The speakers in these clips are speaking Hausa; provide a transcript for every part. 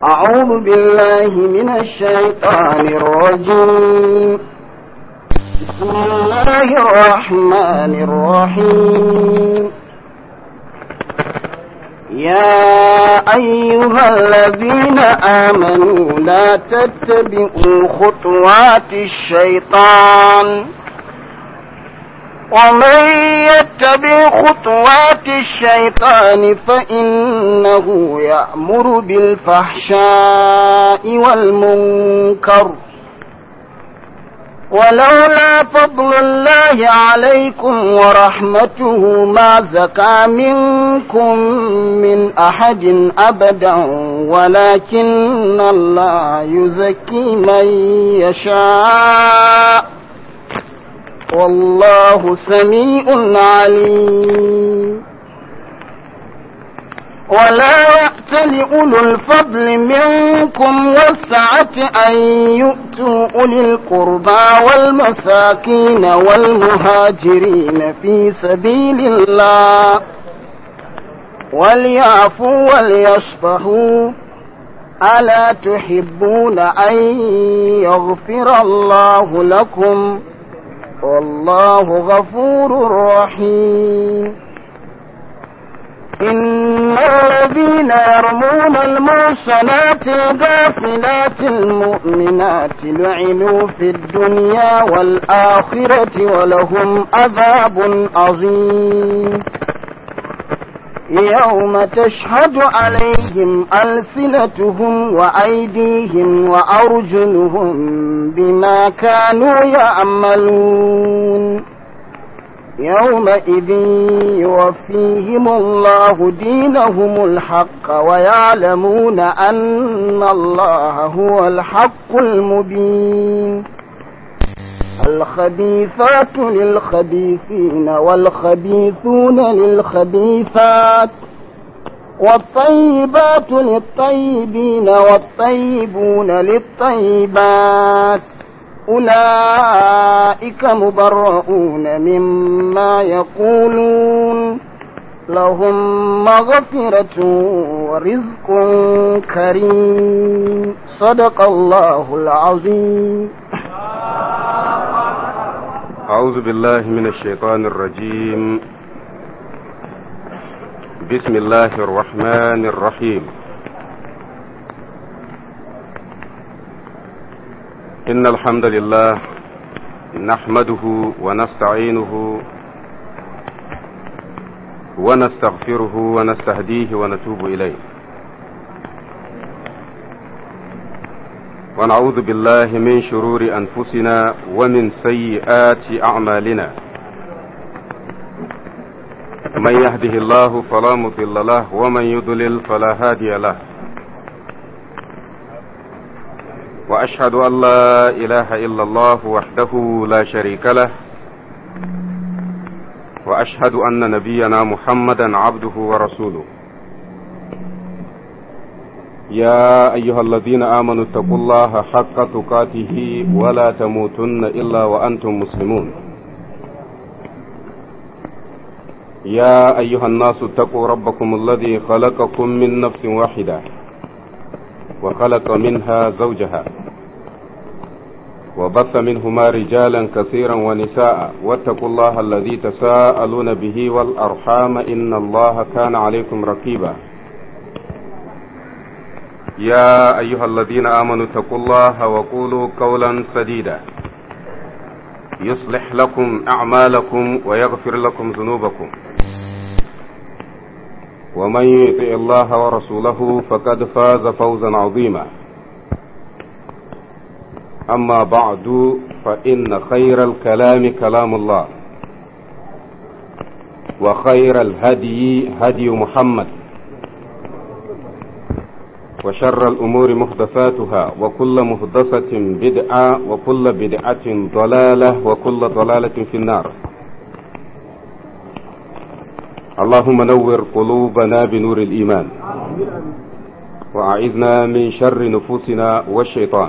أعوذ بالله من الشيطان الرجيم بسم الله الرحمن الرحيم يا أيها الذين آمنوا لا تتبعوا خطوات الشيطان ومن يتبع خطوات الشيطان فإنه يأمر بالفحشاء والمنكر ولولا فضل الله عليكم ورحمته ما زكى منكم من أحد أبدا ولكن الله يزكي من يشاء والله سميع عليم ولا يأتل أولو الفضل منكم والسعة أن يؤتوا أولي القربى والمساكين والمهاجرين في سبيل الله وليعفوا وليصفحوا ألا تحبون أن يغفر الله لكم والله غفور رحيم إن الذين يرمون المحصنات الغافلات المؤمنات لعنوا في الدنيا والآخرة ولهم عذاب عظيم يوم تشهد عليهم ألسنتهم وأيديهم وأرجلهم بما كانوا يعملون يومئذ يوفيهم الله دينهم الحق ويعلمون أن الله هو الحق المبين الخبيثات للخبيثين والخبيثون للخبيثات والطيبات للطيبين والطيبون للطيبات أولئك مبرؤون مما يقولون لهم مغفرة ورزق كريم صدق الله العظيم أعوذ بالله من الشيطان الرجيم بسم الله الرحمن الرحيم إن الحمد لله نحمده ونستعينه ونستغفره ونستهديه ونتوب إليه ونعوذ بالله من شرور أنفسنا ومن سيئات أعمالنا من يهده الله فلا مضل له ومن يضلل فلا هادي له وأشهد أن لا إله إلا الله وحده لا شريك له وأشهد أن نبينا محمدا عبده ورسوله يا أيها الذين آمنوا اتقوا الله حق تقاته ولا تموتن إلا وأنتم مسلمون يا أيها الناس اتقوا ربكم الذي خلقكم من نفس واحدة وخلق منها زوجها وبث منهما رجالا كثيرا ونساء واتقوا الله الذي تساءلون به والأرحام إن الله كان عليكم رقيبا يا أيها الذين آمنوا اتقوا الله وقولوا قولا سديدا يصلح لكم أعمالكم ويغفر لكم ذنوبكم ومن يطع الله ورسوله فقد فاز فوزا عظيما أما بعد فإن خير الكلام كلام الله وخير الهدي هدي محمد وشر الأمور محدثاتها وكل محدثة بدعة وكل بدعة ضلالة وكل ضلالة في النار اللهم نور قلوبنا بنور الإيمان وأعذنا من شر نفوسنا والشيطان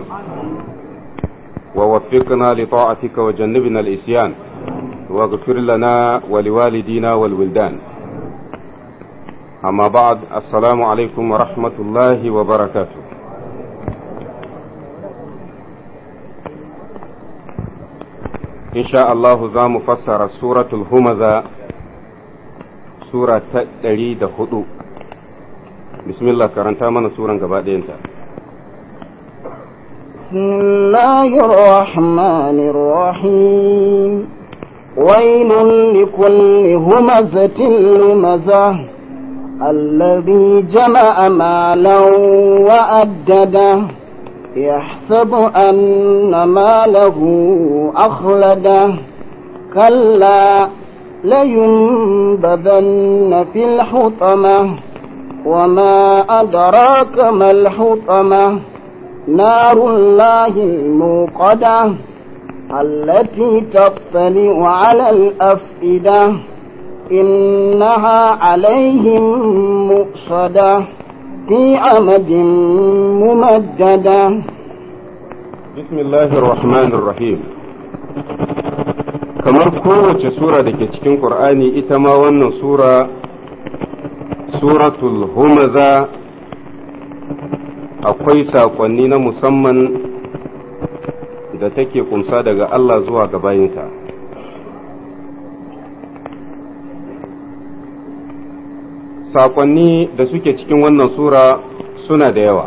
ووفقنا لطاعتك وجنبنا الإسيان واغفر لنا ولوالدينا والولدان أما بعد السلام عليكم ورحمة الله وبركاته insha Allahu za mu fassara suratul humaza sura ta ɗari da hudu bismillah karanta mana suran gaba ɗayanta بسم الله الرحمن الرحيم ويل لكل همزة لمزة الذي جمع مالا وأدده يحسب أن ماله أخلده كلا لينبذن في الحطمة وما أدراك ما الحطمة نار الله الموقدة التي تطلع على الأفئدة إنها عليهم مؤصدة في عمد ممددة بسم الله الرحمن الرحيم kamar kowace sura da ke cikin ƙur'ani ita ma wannan sura suratul humaza akwai saƙonni na musamman da take kumsa daga Allah zuwa ga bayinsa saƙonni da suke cikin wannan sura suna da yawa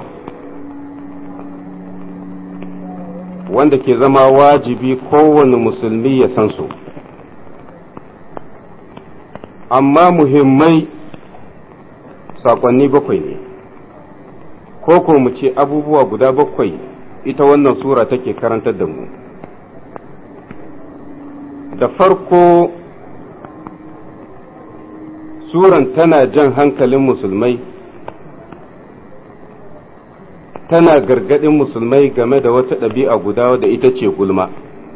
wanda ke zama wajibi kowane musulmi ya san su amma muhimmai saƙonni bakwai ne ko ko mu ce abubuwa guda bakwai ita wannan sura take karantar da mu da farko suran tana jan hankalin musulmai tana gargadin musulmai game da wata ɗabi'a guda da ita ce gulma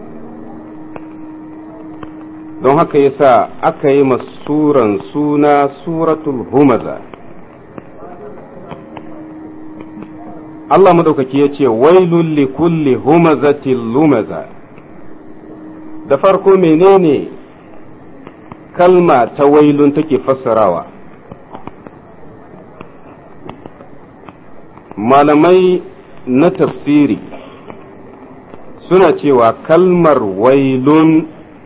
don haka yasa aka yi suran suna suratul humaza Allah madaukaki ya ce wailul li kulli humazatil lumaza da farko menene kalma ta wailun take fassarawa malamai na tafsiri suna cewa kalmar wailun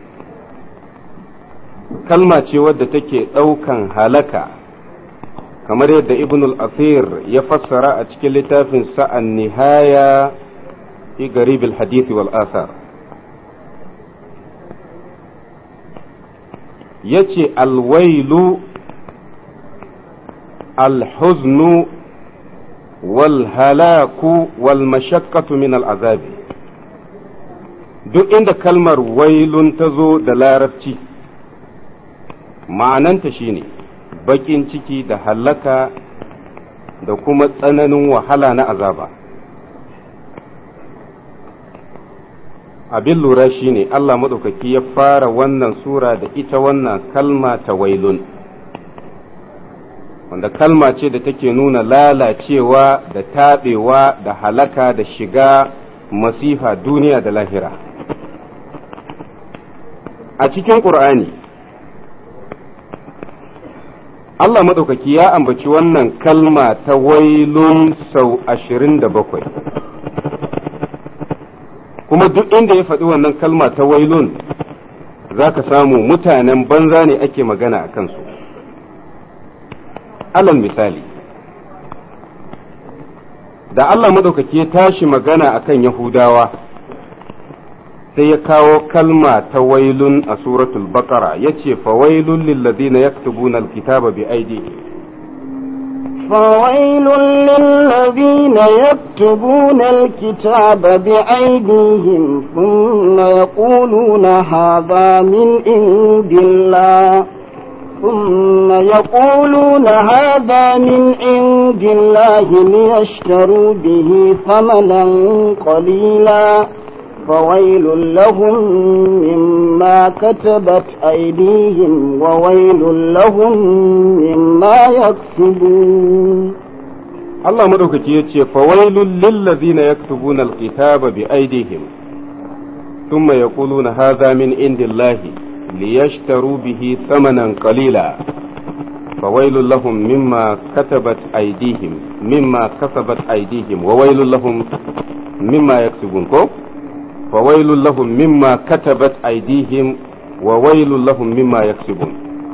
kalma ce wadda take ɗaukan halaka kamar yadda ibn al-asir ya fassara a cikin littafin sa'an nihaya fi garib al-hadith wal asar yace alwailu alhuznu wal halaku wal mashaqqatu min al'azabi duk inda kalmar wailun ta zo da larabci ma'ananta shine baƙin ciki da hallaka da kuma tsananin wahala na azaba abin lura shine Allah maɗaukaki ya fara wannan sura da ita wannan kalma ta wailun wanda kalma ce da take nuna lalacewa da taɓewa da halaka da shiga masifa duniya da lahira a cikin ƙur'ani Allah maɗaukaki ya ambaci wannan kalma ta wailun sau ashirin da bakwai kuma duk inda ya faɗi wannan kalma ta wailun za ka samu mutanen banza ne ake magana a kansu alal misali da Allah maɗaukaki ya tashi magana a kan Yahudawa sai ya kawo kalma ta wailun a suratul baqara ya ce fawailun lillazina yaktubuna alkitaba bi aidihim فويل للذين يكتبون الكتاب بأيديهم ثم يقولون هذا من عند الله ثم يقولون هذا من عند الله ليشتروا به ثمنا قليلا فويل لهم مما كتبت أيديهم وويل لهم مما يكسبون Allah madaukaki ya ce fawailul lillazina yaktubuna alkitaba bi aidihim thumma yaquluna hadha min indillahi liyashtaru bihi thamanan qalila fawailul lahum mimma katabat aydihim mimma kasabat aydihim wa wailul lahum mimma yaksubun ko fawailul lahum mimma katabat aydihim wa wailul lahum mimma yaksibun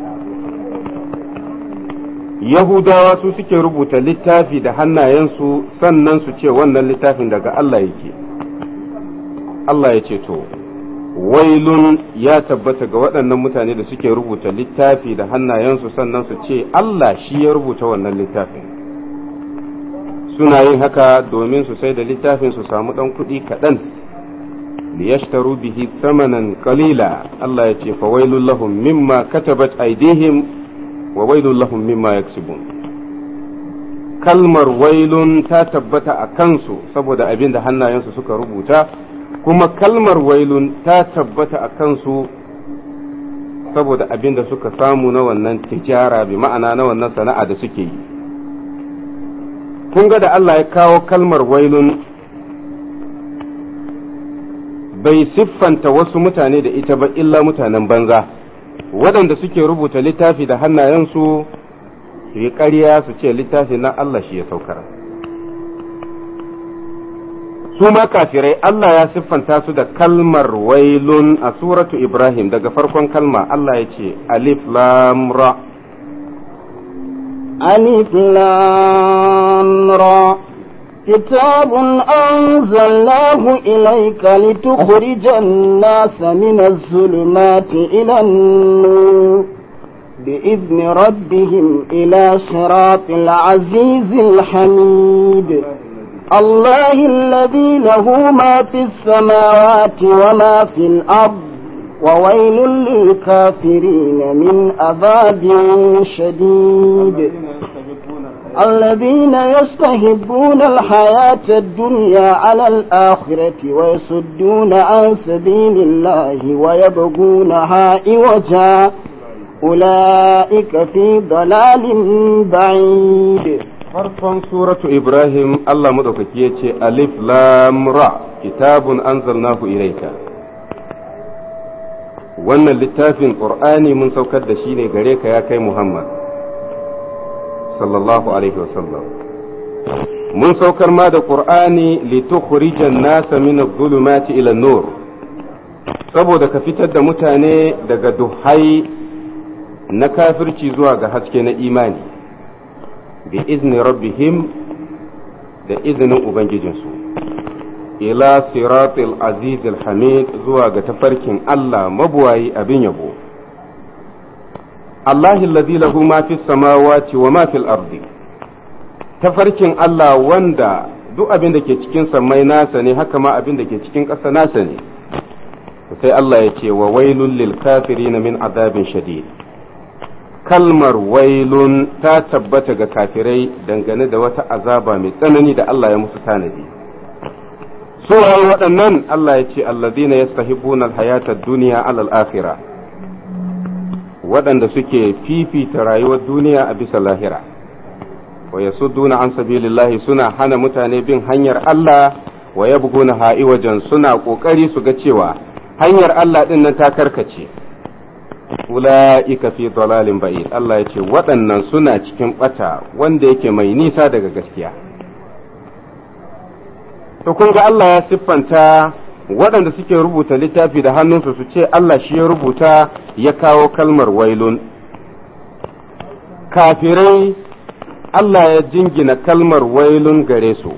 yahudawa su suke rubuta littafi da hannayensu sannan su ce wannan littafin daga Allah yake Allah ya ce to wailun ya tabbata ga waɗannan mutane da suke rubuta littafi da hannayensu sannan su ce Allah shi ya rubuta wannan littafin suna yin haka domin su sai da littafin su samu ɗan kuɗi kaɗan liyashtaru bihi thamanan qalila Allah ya ce fa wailul lahum mimma katabat aydihim wa wailul lahum mimma yaksubun kalmar wailun ta tabbata a kansu saboda abin da hannayensu suka rubuta kuma kalmar wailun ta tabbata a kansu saboda abin da suka samu na wannan tijara bi ma'ana na wannan sana'a da suke yi kun ga da Allah ya kawo kalmar wailun bai siffanta wasu mutane da ita ba illa mutanen banza waɗanda suke rubuta littafi da hannayensu su yi ƙarya su ce littafi na Allah shi ya saukar. su ma kafirai Allah ya siffanta su da kalmar wailun a suratu Ibrahim daga farkon kalma Allah ya ce alif lam ra alif lam ra كتاب أنزلناه إليك لتخرج الناس من الظلمات إلى النور بإذن ربهم إلى صراط العزيز الحميد الله الذي له ما في السماوات وما في الأرض وويل للكافرين من عذاب شديد الذين يستهبون الحياة الدنيا على الآخرة ويصدون عن سبيل الله ويبغونها عوجا أولئك في ضلال بعيد farkon suratu Ibrahim Allah madaukaki ya ce alif lam ra kitabun anzalnahu ilayka wannan littafin qur'ani mun saukar da shi ne gare ka ya kai Muhammad sallallahu alaihi wasallam mun saukar ma da qur'ani litukhrijan nasa min adh-dhulumati ila nur saboda ka fitar da mutane daga duhai na kafirci zuwa ga haske na imani bi izni rabbihim da izinin ubangijinsu ila siratil aziz hamid zuwa ga tafarkin Allah mabuwayi abin yabo Allahi alladhi lahu ma fis samawati wa ma fil ardi tafarkin Allah wanda duk abin da ke cikin sammai nasa ne haka ma abin da ke cikin ƙasa nasa ne sai Allah ya ce wa wailul lil kafirin min azabin shadid kalmar wailun ta tabbata ga kafirai dangane da wata azaba mai tsanani da Allah ya musu tanadi su waɗannan Allah ya ce alladina yastahibbuna alhayata ad-dunya ala al-akhirah waɗanda suke fifita rayuwar duniya a bisa lahira wa yasudduna an sabilillahi suna hana mutane bin hanyar Allah wa yabghuna ha'iwajan suna kokari su ga cewa hanyar Allah din nan ta karkace ula'ika fi dalalin ba'id Allah ya ce waɗannan suna cikin ɓata wanda yake mai nisa daga gaskiya to kun ga Allah ya siffanta waɗanda suke rubuta littafi da hannunsu su ce Allah shi ya rubuta ya kawo kalmar wailun kafirai Allah ya jingina kalmar wailun gare su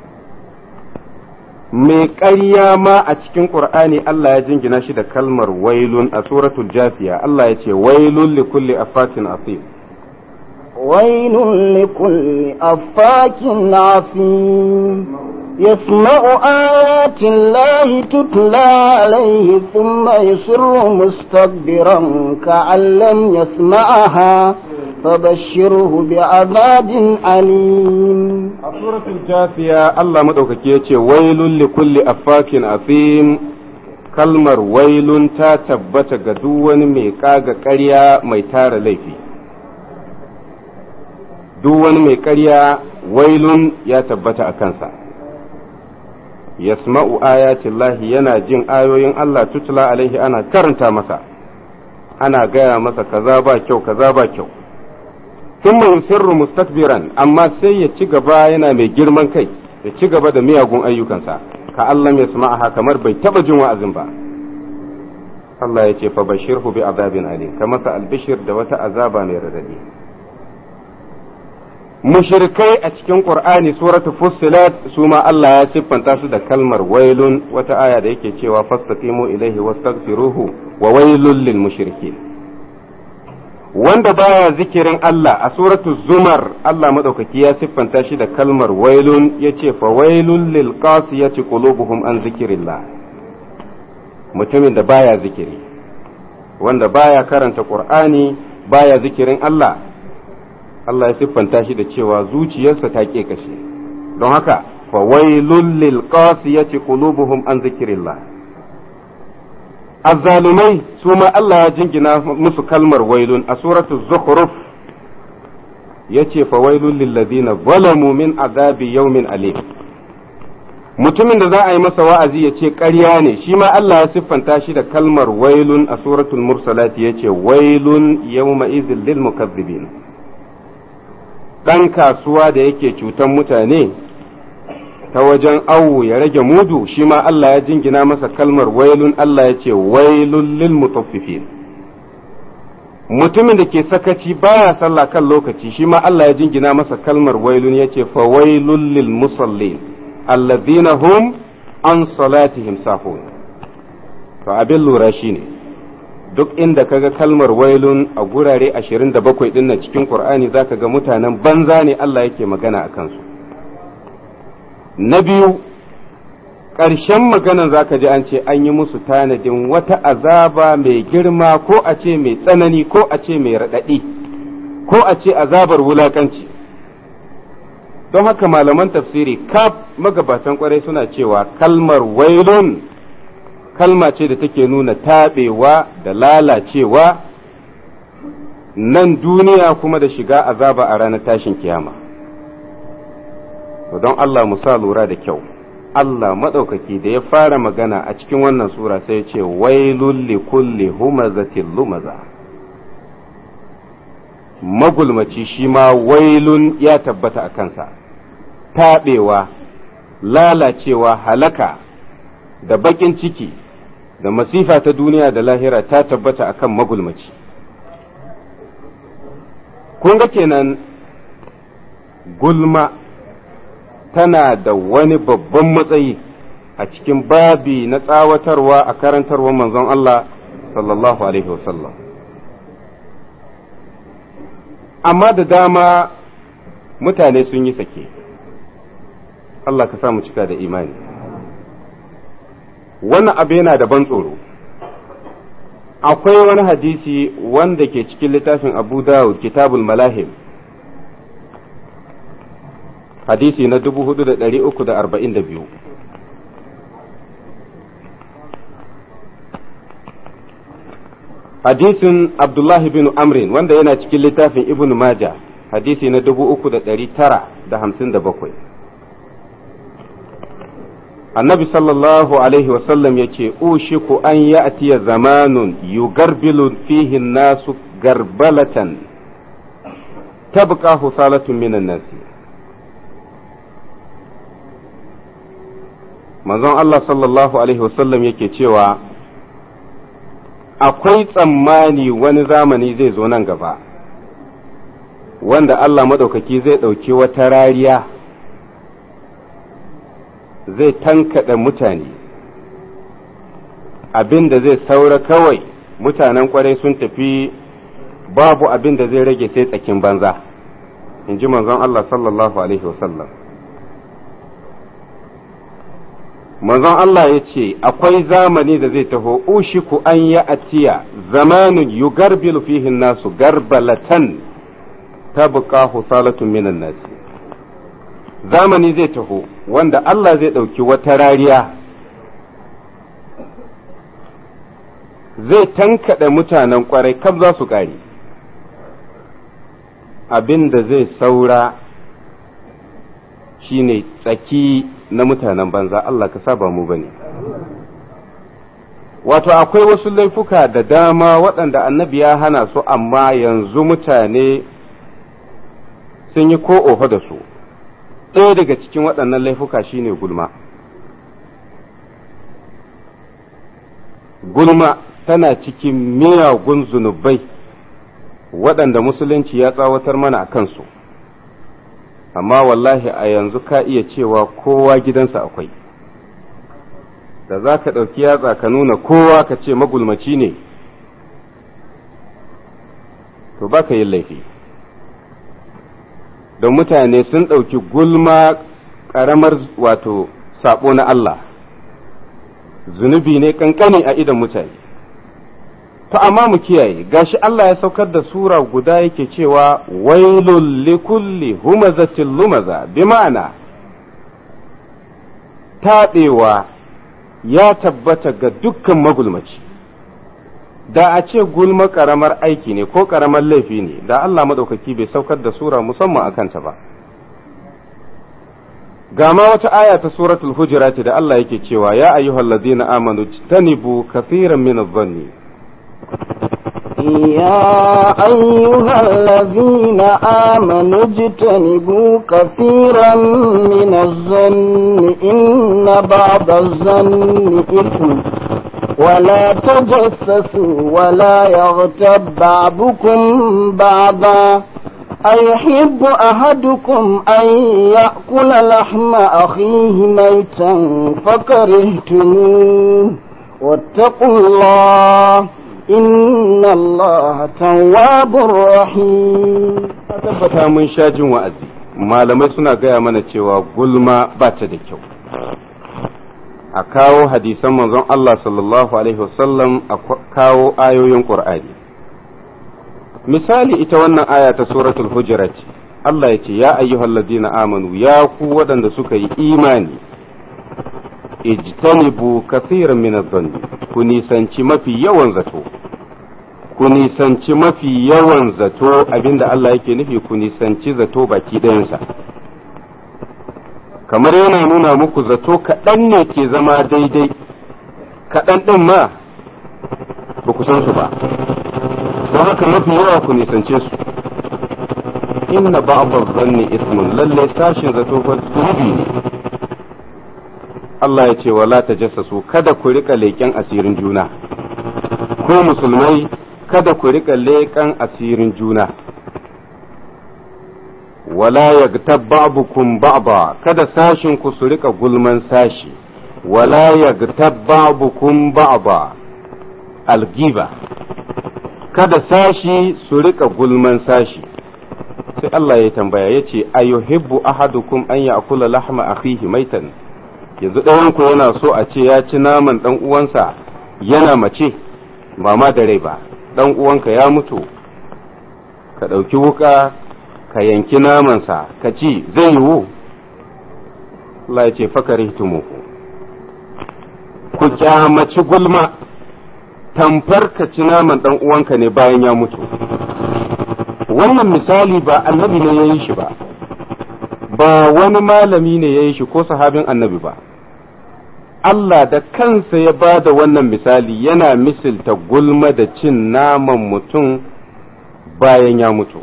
mai ƙarya ma a cikin ƙur'ani Allah ya jingina shi da kalmar wailun a suratul jafiya Allah ya ce wailun li kulli afakin asim wailun li kulli afakin asim يسمع آيات الله تتلى عليه ثم يصر مستكبرا كأن لم يسمعها فبشره بعذاب أليم سورة الجاثية الله مدوكك يتي ويل لكل أفاك أثيم kalmar wailun ta tabbata ga duk wani mai kaga ƙarya mai tara laifi duk wani mai ƙarya wailun ya tabbata a kansa yasma'u ayatillahi yana jin ayoyin Allah tutula alaihi ana karanta masa ana gaya masa kaza ba kyau kaza ba kyau thumma yusirru mustakbiran amma sai ya ci gaba yana mai girman kai ya ci gaba da miyagun ayyukansa ka Allah ya sama'aha kamar bai taba jin wa'azin ba Allah ya ce fa bashirhu bi azabin alim ka masa albishir da wata azaba mai radadi mushrikai a cikin qur'ani suratul fussilat su ma Allah ya siffanta su da kalmar wailun wata aya da yake cewa fastaqimu ilaihi wastaghfiruhu wa wailul lil mushrikin wanda baya zikirin Allah a suratul zumar Allah madaukaki ya siffanta shi da kalmar wailun yace fa wailul lil qasiyati qulubuhum an zikrillah mutumin da baya zikiri wanda baya karanta qur'ani baya zikirin Allah Allah ya siffanta shi da cewa zuciyarsa ta ke kashe don haka fa wailul lil qasiyati qulubuhum an zikrillah azzalumai su ma Allah ya jingina musu kalmar wailun a suratu zukhruf yace fa wailul lil ladina zalamu min azabi yawmin alim mutumin da za a yi masa wa'azi ya ce ƙarya ne shi ma Allah ya siffanta shi da kalmar wailun a suratul mursalati yace wailun yawma izil lil mukazzibin ɗan kasuwa da yake cutan mutane ta wajen awu ya rage mudu shi ma Allah ya jingina masa kalmar wailun Allah ya ce wailun lil mutaffifin mutumin da ke sakaci baya sallah kan lokaci shi ma Allah ya jingina masa kalmar wailun ya ce fa wailun lil musallin allazina hum an salatihim sahun to abin lura shine duk inda kaga kalmar wailun a gurare 27 din nan cikin Qur'ani zaka ga mutanen banza ne Allah yake magana a kansu na biyu ƙarshen maganan zaka ji an ce an yi musu tanadin wata azaba mai girma ko a ce mai tsanani ko a ce mai raɗaɗi ko a ce azabar wulaƙanci don haka malaman tafsiri kaf magabatan kwarai suna cewa kalmar wailun kalma ce da take nuna taɓewa da lalacewa nan duniya kuma da shiga azaba a ranar tashin kiyama don Allah mu sa lura da kyau Allah maɗaukaki da ya fara magana a cikin wannan sura sai ya ce wailul li kulli humazatin lumaza magulmaci shi ma wailun ya tabbata a kansa taɓewa lalacewa halaka da baƙin ciki da masifa ta duniya da lahira ta tabbata akan magulmaci kun ga kenan gulma tana da wani babban matsayi a cikin babi na tsawatarwa a karantarwar manzon Allah sallallahu alaihi wasallam amma da dama mutane sun yi sake Allah ka sa mu cika da imani wannan abu yana da ban tsoro akwai wani hadisi wanda ke cikin littafin abu dawud kitabul malahim hadisi na 4342 hadisin abdullahi bin amrin wanda yana cikin littafin ibn majah hadisi na 3957 annabi sallallahu alaihi wasallam ya ce ushiku an ya'tiya zamanun yugarbilu fihi nasu garbalatan tabqa husalatun minan nasi manzon Allah sallallahu alaihi wasallam yake cewa akwai tsammani wani zamani zai zo nan gaba wanda Allah maɗaukaki zai ɗauki wata rariya zai tankaɗa mutane abin da zai saura kawai mutanen kwarai sun tafi babu abin da zai rage sai tsakin banza in ji manzon Allah sallallahu Alaihi wasallam manzon Allah ya ce akwai zamani da zai taho ushiku an ya atiya zamanin yugarbilu fihin nasu garbalatan tabqa husalatun minan nasi zamani zai taho wanda Allah zai ɗauki wata rariya zai tankaɗe mutanen ƙwarai kam za su ƙare abin da zai saura shine tsaki na mutanen banza Allah ka saba mu bane wato akwai wasu laifuka da dama waɗanda annabi ya hana su amma yanzu mutane sun yi ko oho da su ɗaya daga cikin waɗannan laifuka shine gulma gulma tana cikin miyagun zunubai waɗanda musulunci ya tsawatar mana a kansu amma wallahi a yanzu ka iya cewa kowa gidansa akwai da za ka ɗauki yatsa ka nuna kowa ka ce magulmaci ne to ba ka yin laifi don mutane sun ɗauki gulma ƙaramar wato saɓo na Allah zunubi ne ƙanƙani a idan mutane to amma mu kiyaye gashi Allah ya saukar da sura guda yake cewa wailul likulli humazatil lumaza bi ma'ana taɓewa ya tabbata ga dukkan magulmaci da a ce gulma ƙaramar aiki ne ko ƙaramar laifi ne da Allah maɗaukaki bai saukar da sura musamman a kanta ba ga ma wata aya ta suratul hujurat da Allah yake cewa ya ayyuhal ladina amanu tanibu kathiran min adh-dhanni يا أيها الذين آمنوا اجتنبوا كثيرا من الظن إن بعض الظن إثم ولا تجسسوا ولا يغتب بعضكم بعضا أيحب أحدكم أن يأكل لحم أخيه ميتا فكرهتموه واتقوا الله إن الله تواب رحيم tabbata mun sha jin wa'azi malamai suna gaya mana cewa gulma ba ta da kyau a kawo hadisan manzon Allah sallallahu alaihi wasallam a kawo ayoyin Qur'ani misali ita wannan aya ta suratul hujurat Allah ya ce ya ayyuhallazina amanu ya ku waɗanda suka yi imani ijtanibu kathiran min adh-dhanni ku nisanci mafi yawan zato ku nisanci mafi yawan zato abinda Allah yake nufi ku nisanci zato baki ɗayansa kamar yana nuna muku zato kaɗan ne ke zama daidai kaɗan ɗin ma ba ku san su ba don haka mafi yawa ku nisance su inna ba'dha dhanni ismun lalle sashin zato fa zunubi ne Allah ya ce wala tajassasu kada ku rika leƙen asirin juna ko musulmai kada ku rika leƙen asirin juna wala yagtab ba'dukum ba'da kada sashin ku su rika gulman sashi wala yagtab ba'dukum ba'da algiba kada sashi su rika gulman sashi sai Allah ya tambaya yace ayuhibbu ahadukum an ya'kula lahma akhihi maitan yanzu ɗayanku yana so a ce ya ci naman ɗan uwansa yana mace ba ma da rai ba ɗan uwanka ya mutu ka ɗauki wuka ka yanki namansa ka ci zai yiwu Allah ya ce fakari tumuku ku kyamaci gulma tamfar ka ci naman ɗan uwanka ne bayan ya mutu wannan misali ba annabi ne ya yi shi ba ba wani malami ne ya yi shi ko sahabin annabi ba Allah da kansa ya ba da wannan misali yana misilta gulma da cin naman mutum bayan ya mutu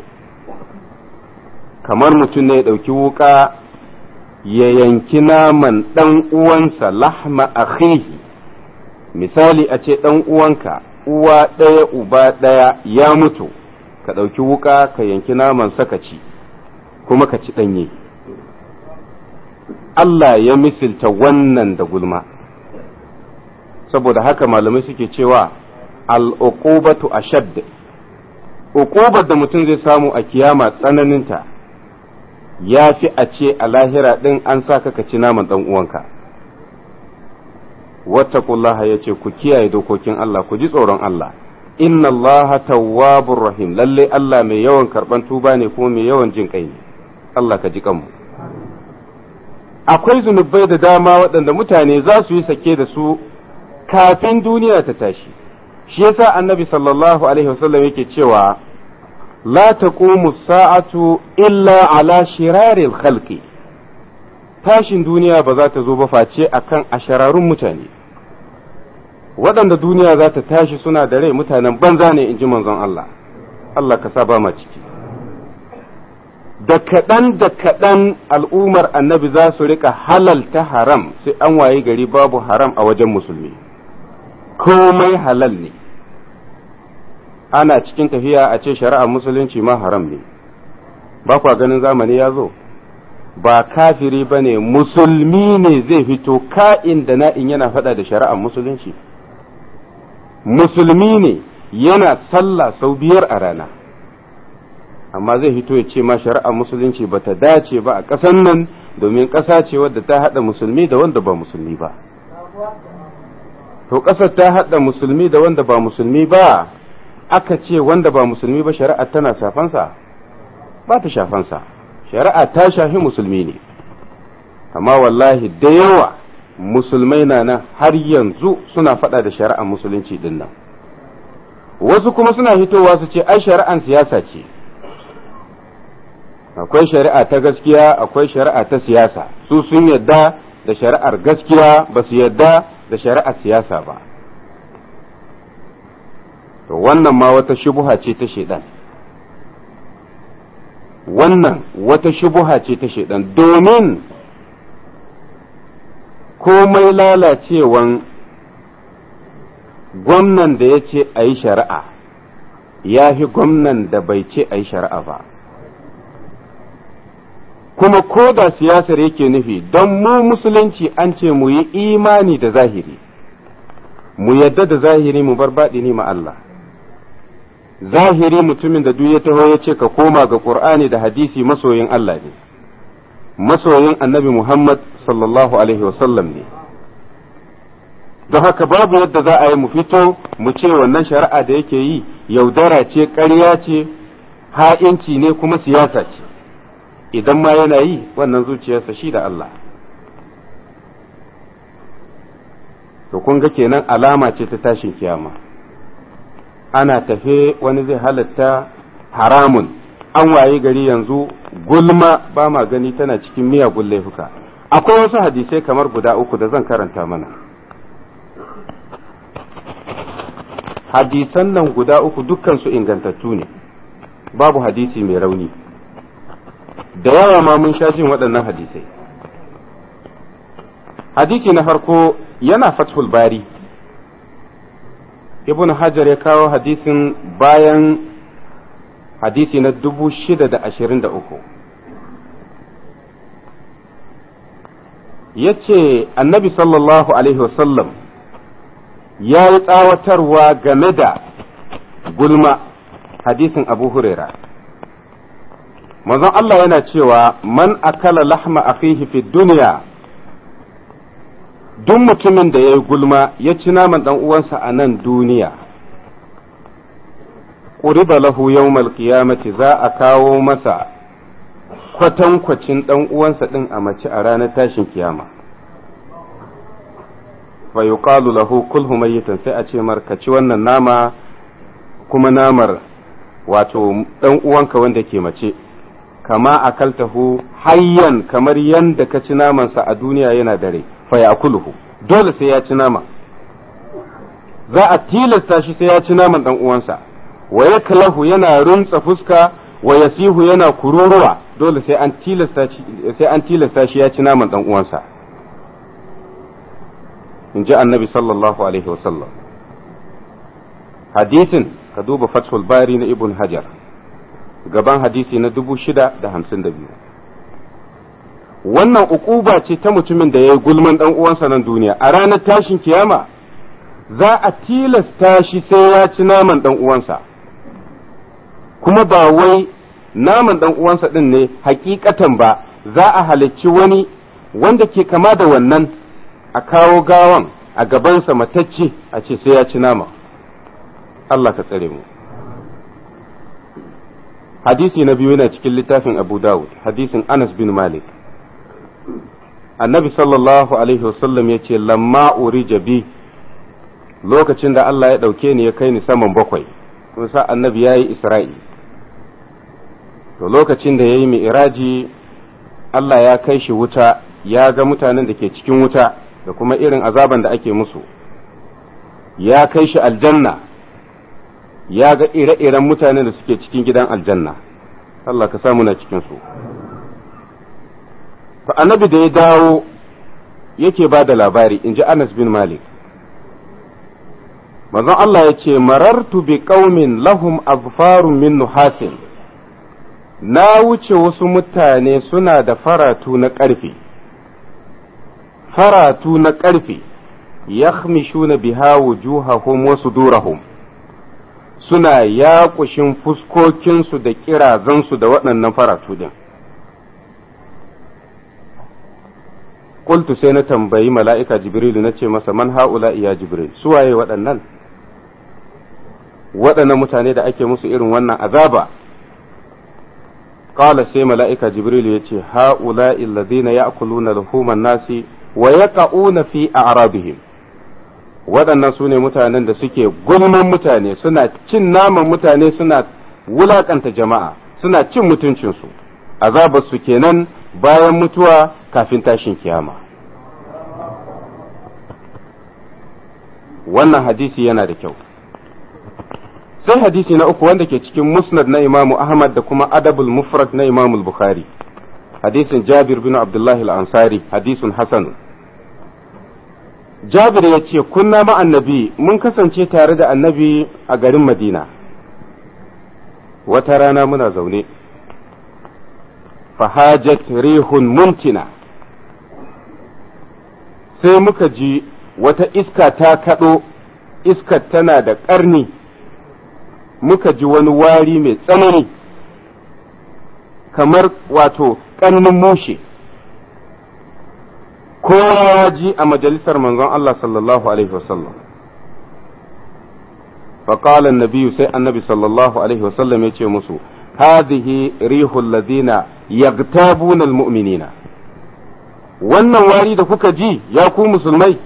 kamar mutum ne ya ɗauki wuƙa ya yanki naman ɗan uwansa lahma akhihi misali a ce ɗan uwanka uwa ɗaya uba ɗaya ya mutu ka ɗauki wuƙa ka yanki naman saka ci kuma ka ci ɗanye Allah ya misilta wannan da gulma saboda haka malamai suke cewa al'uqubatu ashadd uqubar da mutum zai samu a kiyama tsananinta ya fi a ce a lahira ɗin an sa ka ci naman ɗan uwanka wattaqullaha ya ce ku kiyaye dokokin Allah ku ji tsoron Allah inna Allah tawwabur rahim lalle Allah mai yawan karban tuba ne kuma mai yawan jin kai ne Allah ka ji kanmu akwai zunubai da dama waɗanda mutane za su yi sake da su kafin duniya ta tashi shi yasa annabi sallallahu alaihi wasallam yake cewa la taqumu sa'atu illa ala shiraril khalqi tashin duniya ba za ta zo ba face akan ashararun mutane waɗanda duniya za ta tashi suna da rai mutanen banza ne in ji manzon Allah Allah ka sa ba ma ciki da kaɗan da kaɗan al'ummar annabi za su rika halalta haram sai an waye gari babu haram a wajen musulmi komai halal ne ana cikin tafiya a ce shari'ar musulunci ma haram ne ba kwa ganin zamani ya zo ba kafiri ba ne musulmi ne zai fito ka'in da na'in yana faɗa da shari'ar musulunci musulmi ne yana sallah sau biyar a rana amma zai fito ya ce ma shari'ar musulunci ba ta dace ba a ƙasar nan domin ƙasa ce wadda ta haɗa musulmi da wanda ba musulmi ba to ƙasar ta haɗa musulmi da wanda ba musulmi ba aka ce wanda ba musulmi ba shari'a tana shafansa ba ta shafansa shari'a ta shafi musulmi ne amma wallahi da yawa musulmai na nan har yanzu suna faɗa da shari'ar musulunci din nan wasu kuma suna fitowa su ce ai shari'an siyasa ce akwai shari'a ta gaskiya akwai shari'a ta siyasa su sun yadda da shari'ar gaskiya ba su yadda da shari'ar siyasa ba to wannan ma wata shubuha ce ta shaidan wannan wata shubuha ce ta shaidan domin komai lalacewan gwamnan da ya ce a yi shari'a ya fi gwamnan da bai ce a yi shari'a ba kuma ko da siyasar yake nufi don mu musulunci an ce mu yi imani da zahiri mu yadda da zahiri mu bar baɗi ma Allah zahiri mutumin da duk ya taho ya ce ka koma ga Qur'ani da hadisi masoyin Allah ne masoyin annabi Muhammad sallallahu alaihi wasallam ne don haka babu yadda za a yi mu fito mu ce wannan shari'a da yake yi yaudara ce ƙarya ce ha'inci ne kuma siyasa ce idan ma yana yi wannan zuciyarsa shi da Allah to kun ga kenan alama ce ta tashin kiyama ana tafe wani zai halatta haramun an waye gari yanzu gulma ba ma gani tana cikin miyagun laifuka akwai wasu hadisai kamar guda uku da zan karanta mana hadisan nan guda uku dukkansu ingantattu ne babu hadisi mai rauni da yawa ma mun sha jin waɗannan hadisai hadisi na farko yana fathul bari ibn hajar ya kawo hadisin bayan hadisi na dubu shida da ashirin da uku ya ce annabi sallallahu alaihi wasallam ya yi tsawatarwa game da gulma hadisin abu huraira manzon Allah yana cewa man akala lahma akhihi fi duniya duk mutumin da ya yi gulma ya ci naman ɗan uwansa a nan duniya ƙuriba lahu yawmal qiyamati za a kawo masa kwatankwacin ɗan uwansa ɗin a mace a ranar tashin kiyama fa yuqalu lahu kulhu mayyitan sai a ce mar ka ci wannan nama kuma namar wato ɗan uwanka wanda ke mace kama akaltahu hayyan kamar yanda ka ci namansa a duniya yana dare fa yakuluhu dole sai ya ci nama za a tilasta shi sai ya ci naman dan uwansa wa yaklahu yana runtsa fuska wa yasihu yana kururuwa dole sai an tilasta shi sai an tilasta shi ya ci naman dan uwansa in ji annabi sallallahu alaihi wasallam hadisin ka duba fathul bari na ibn hajar gaban hadisi na dubu shida da hamsin da biyu wannan ukuba ce ta mutumin da ya yi gulman ɗan uwansa nan duniya a ranar tashin kiyama za a tilasta shi sai ya ci naman ɗan uwansa kuma ba wai naman ɗan uwansa ɗin ne hakikatan ba za a halicci wani wanda ke kama da wannan a kawo gawan a gabansa matacce a ce sai ya ci nama Allah ka tsare mu hadisi na biyu yana cikin littafin abu dawud hadisin anas bin malik annabi sallallahu alaihi wasallam ya ce lamma urija bi lokacin da Allah ya ɗauke ni ya kai ni saman bakwai sa annabi ya yi isra'i to lokacin da ya yi mi'iraji Allah ya kai shi wuta ya ga mutanen da ke cikin wuta da kuma irin azaban da ake musu ya kai shi aljanna ya ga ire-iren mutanen da suke cikin gidan aljanna Allah ka samu na cikinsu to annabi da ya dawo yake ba da labari in ji Anas bin Malik manzon Allah ya ce marartu bi qaumin lahum azfarun min nuhasin na wuce wasu mutane suna da faratu na ƙarfe faratu na ƙarfe yakhmishuna biha wujuhahum wa sudurahum suna yaƙushin fuskokinsu da ƙirazansu da waɗannan faratu din qultu sai na tambayi mala'ika jibrilu na ce masa man ha'ula ya jibril su waye waɗannan waɗannan mutane da ake musu irin wannan azaba qala sai mala'ika jibrilu ya ce ha'ula alladhina ya'kuluna luhuman nasi wa yaqa'una fi a'rabihim waɗannan su ne mutanen da suke gulman mutane suna cin naman mutane suna wulaƙanta jama'a suna cin mutuncinsu azabar su kenan bayan mutuwa kafin tashin kiyama wannan hadisi yana da kyau sai hadisi na uku wanda ke cikin musnad na imamu ahmad da kuma adabul mufrad na imamu bukhari hadisin jabir bin abdullahi al-ansari hadisun hasan jabir ya ce kunna ma annabi mun kasance tare da annabi a garin madina wata rana muna zaune fahajat rihun muntina sai muka ji wata iska ta kaɗo iskar tana da ƙarni muka ji wani wari mai tsanani kamar wato ƙarnin mushe kowa ya ji a majalisar manzon Allah sallallahu alaihi wasallam فقال النبي سي النبي صلى الله عليه وسلم يتي مسو هذه ريح الذين يغتابون المؤمنين wannan wari da kuka ji ya ku musulmai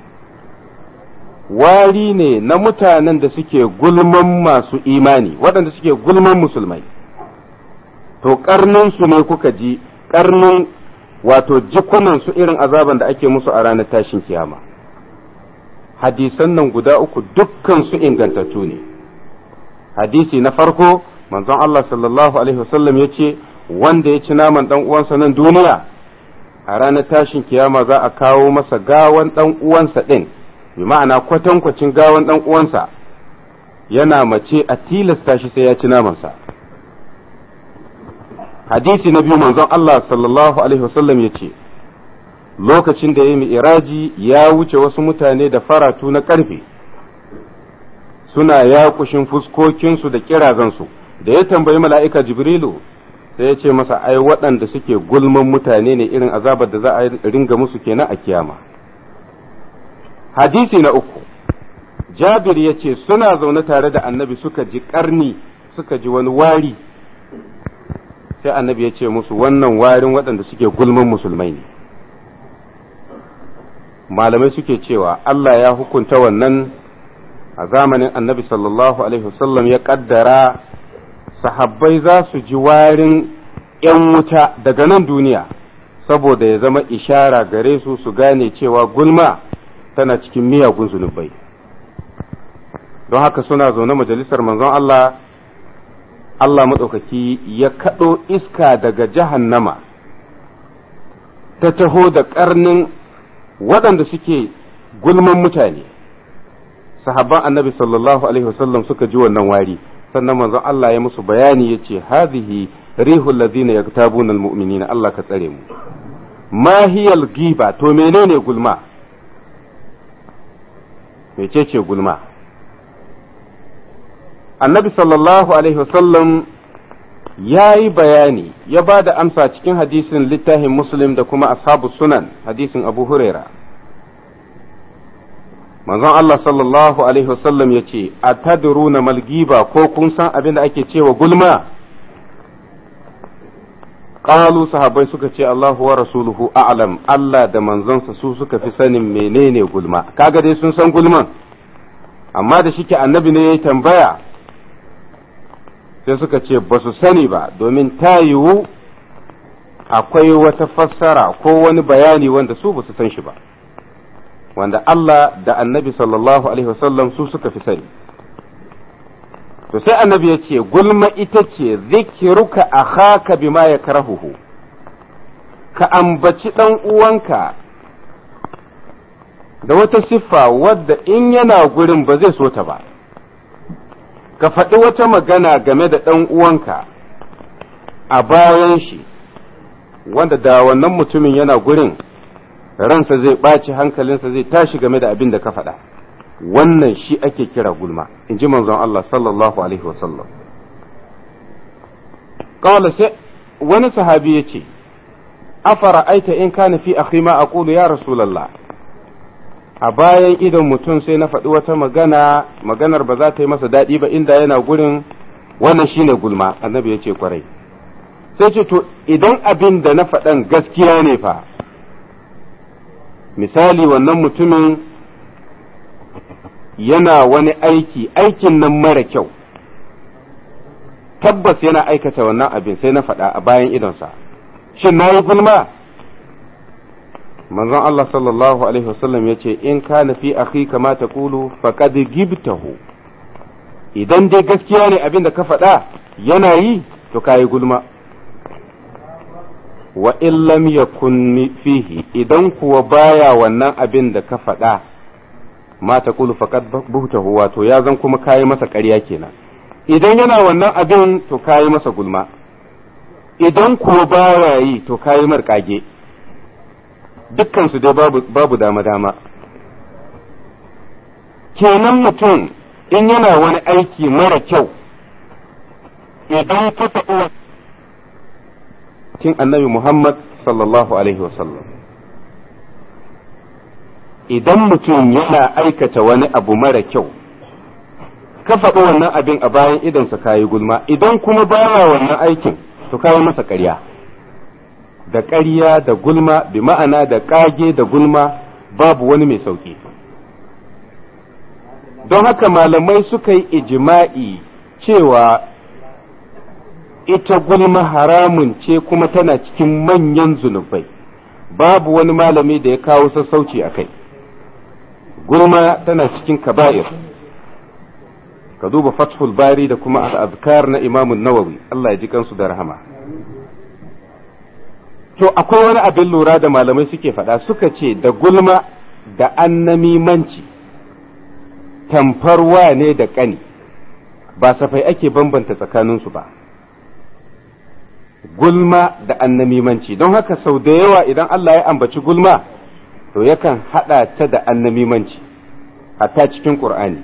wari ne na mutanen da suke gulman masu imani waɗanda suke gulman musulmai to su ne kuka ji ƙarnin wato jikunansu irin azaban da ake musu a ranar tashin kiyama hadisan nan guda uku dukkan su ingantattu ne hadisi na farko manzon Allah sallallahu alaihi wasallam ya ce wanda ya ci naman dan uwansa nan duniya a ranar tashin kiyama za a kawo masa gawan dan uwansa din bi ma'ana kwatankwacin gawan dan uwansa yana mace a tilasta shi sai ya ci namansa hadisi na biyu manzon Allah sallallahu alaihi wasallam ya ce lokacin da ya yi iraji ya wuce wasu mutane da faratu na ƙarfe suna yakushin fuskokinsu da kirazansu da ya tambayi mala'ika jibrilu sai ya ce masa ai waɗanda suke gulman mutane ne irin azabar da za a ringa musu kenan a kiyama hadisi na uku jabir ya ce suna zaune tare da annabi suka ji ƙarni suka ji wani wari sai annabi ya ce musu wannan warin waɗanda suke gulman musulmai ne malamai suke cewa Allah ya hukunta wannan a zamanin annabi sallallahu alaihi wasallam ya kaddara sahabbai za su ji warin ‘yan wuta daga nan duniya saboda ya zama ishara gare su su gane cewa gulma tana cikin miyagun zunubai don haka suna zaune majalisar manzon Allah Allah maɗaukaki ya kaɗo iska daga jahannama ta taho da ƙarnin waɗanda suke gulman mutane sahabban annabi sallallahu alaihi wasallam suka ji wannan wari sannan manzon Allah ya musu bayani ya ce hadhihi rihul ladina yaktabuna almu'minina Allah ka tsare mu ma hiyal giba to menene gulma mecece gulma annabi sallallahu alaihi wasallam ya yi bayani ya ba da amsa cikin hadisin littafin muslim da kuma ashabu sunan hadisin abu huraira manzon Allah sallallahu alaihi wasallam ya ce a tadruna malgiba ko kun san abin da ake cewa gulma qalu sahabbai suka ce Allahu wa rasuluhu a'lam Allah da manzonsa su suka fi sanin menene gulma kaga dai sun san gulman amma da shike annabi ne ya tambaya sai suka ce ba su sani ba domin ta yiwu akwai wata fassara ko wani bayani wanda su ba su san shi ba wanda Allah da annabi sallallahu alaihi wasallam su suka fi sani to sai annabi ya ce gulma ita ce zikiruka akhaka bima ya karahuhu ka ambaci ɗan uwanka da wata siffa wadda in yana gurin ba zai so ta ba ka faɗi wata magana game da ɗan uwanka a bayan shi wanda da wannan mutumin yana gurin ransa zai ɓaci hankalinsa zai tashi game da abin da ka faɗa wannan shi ake kira gulma in ji manzon Allah sallallahu alaihi wasallam kawai sai wani sahabi ya ce afara aita in kana fi akhi ma aqulu ya rasulullah a bayan idon mutum sai na faɗi wata magana maganar ba za ta yi masa daɗi ba inda yana gurin wannan shine gulma annabi ya ce kwarai sai ce to idan abin da na faɗan gaskiya ne fa misali wannan mutumin yana wani aiki aikin nan mara kyau tabbas yana aikata wannan abin sai na faɗa a bayan idonsa shin na yi gulma manzon Allah sallallahu alaihi wasallam ya ce in kana fi akhi kama ta kulu faqad gibtahu idan dai gaskiya ne abin da ka faɗa yana yi to kayi gulma wa in lam yakun fihi idan kuwa baya wannan abin da ka faɗa ma ta kulu faqad buhtahu wato ya zan kuma kayi masa ƙarya kenan idan yana wannan abin to kayi masa gulma idan kuwa baya yi to kayi mar kage dukkan su dai babu babu dama dama kenan mutum in yana wani aiki mara kyau idan ka taɓa kin annabi Muhammad sallallahu alaihi wasallam idan mutum yana aikata wani abu mara kyau ka faɗi wannan abin a bayan idonsa kayi gulma idan kuma baya wannan aikin to kayi masa ƙarya da ƙarya da gulma bi ma'ana da ƙage da gulma babu wani mai sauƙi don haka malamai suka yi ijima'i cewa ita gulma haramun ce kuma tana cikin manyan zunubai babu wani malami da ya kawo sassauci a kai gulma tana cikin kaba'ir ka duba fathul bari da kuma al'azkar na imamun nawawi Allah ya ji kansu da rahama to akwai wani abin lura da malamai suke faɗa suka ce da gulma da annamimanci tamfarwa ne da ƙani ba safai ake bambanta tsakaninsu ba gulma da annamimanci don haka sau da yawa idan Allah ya ambaci gulma to yakan haɗa ta da annamimanci hatta cikin ƙur'ani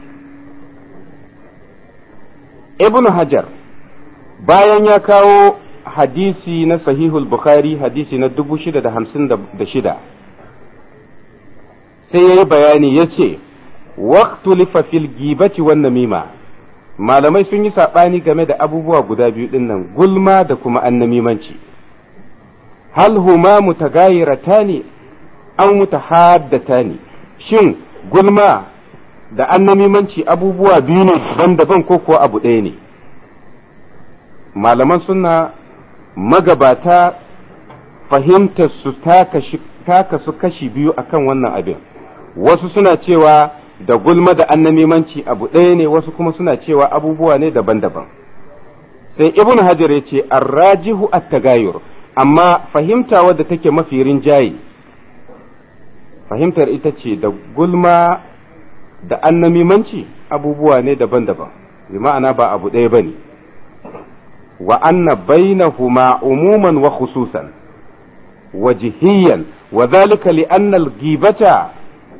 ibn hajar bayan ya kawo hadisi na sahihul bukhari hadisi na 656 sai ya yi bayani ya ce waqtulifa fil gibati wan namima malamai sun yi saɓani game da abubuwa guda biyu ɗin nan gulma da kuma annamimanci hal huma mutagayiratani an mutahaddatani shin gulma da annamimanci abubuwa biyu ne daban-daban ko kuwa abu ɗaya ne malaman suna magabata fahimtar su taka su kashi biyu akan wannan abin wasu suna cewa da gulma da annamimanci abu ɗaya ne wasu kuma suna cewa abubuwa ne daban-daban sai ibn hajar ya ce arrajihu at-tagayur amma fahimta wadda take mafi rinjaye fahimtar ita ce da gulma da annamimanci abubuwa ne daban-daban bi ma'ana ba abu ɗaya bane wa anna bainahuma umuman wa khususan wajihiyan wa dhalika li anna al-ghibata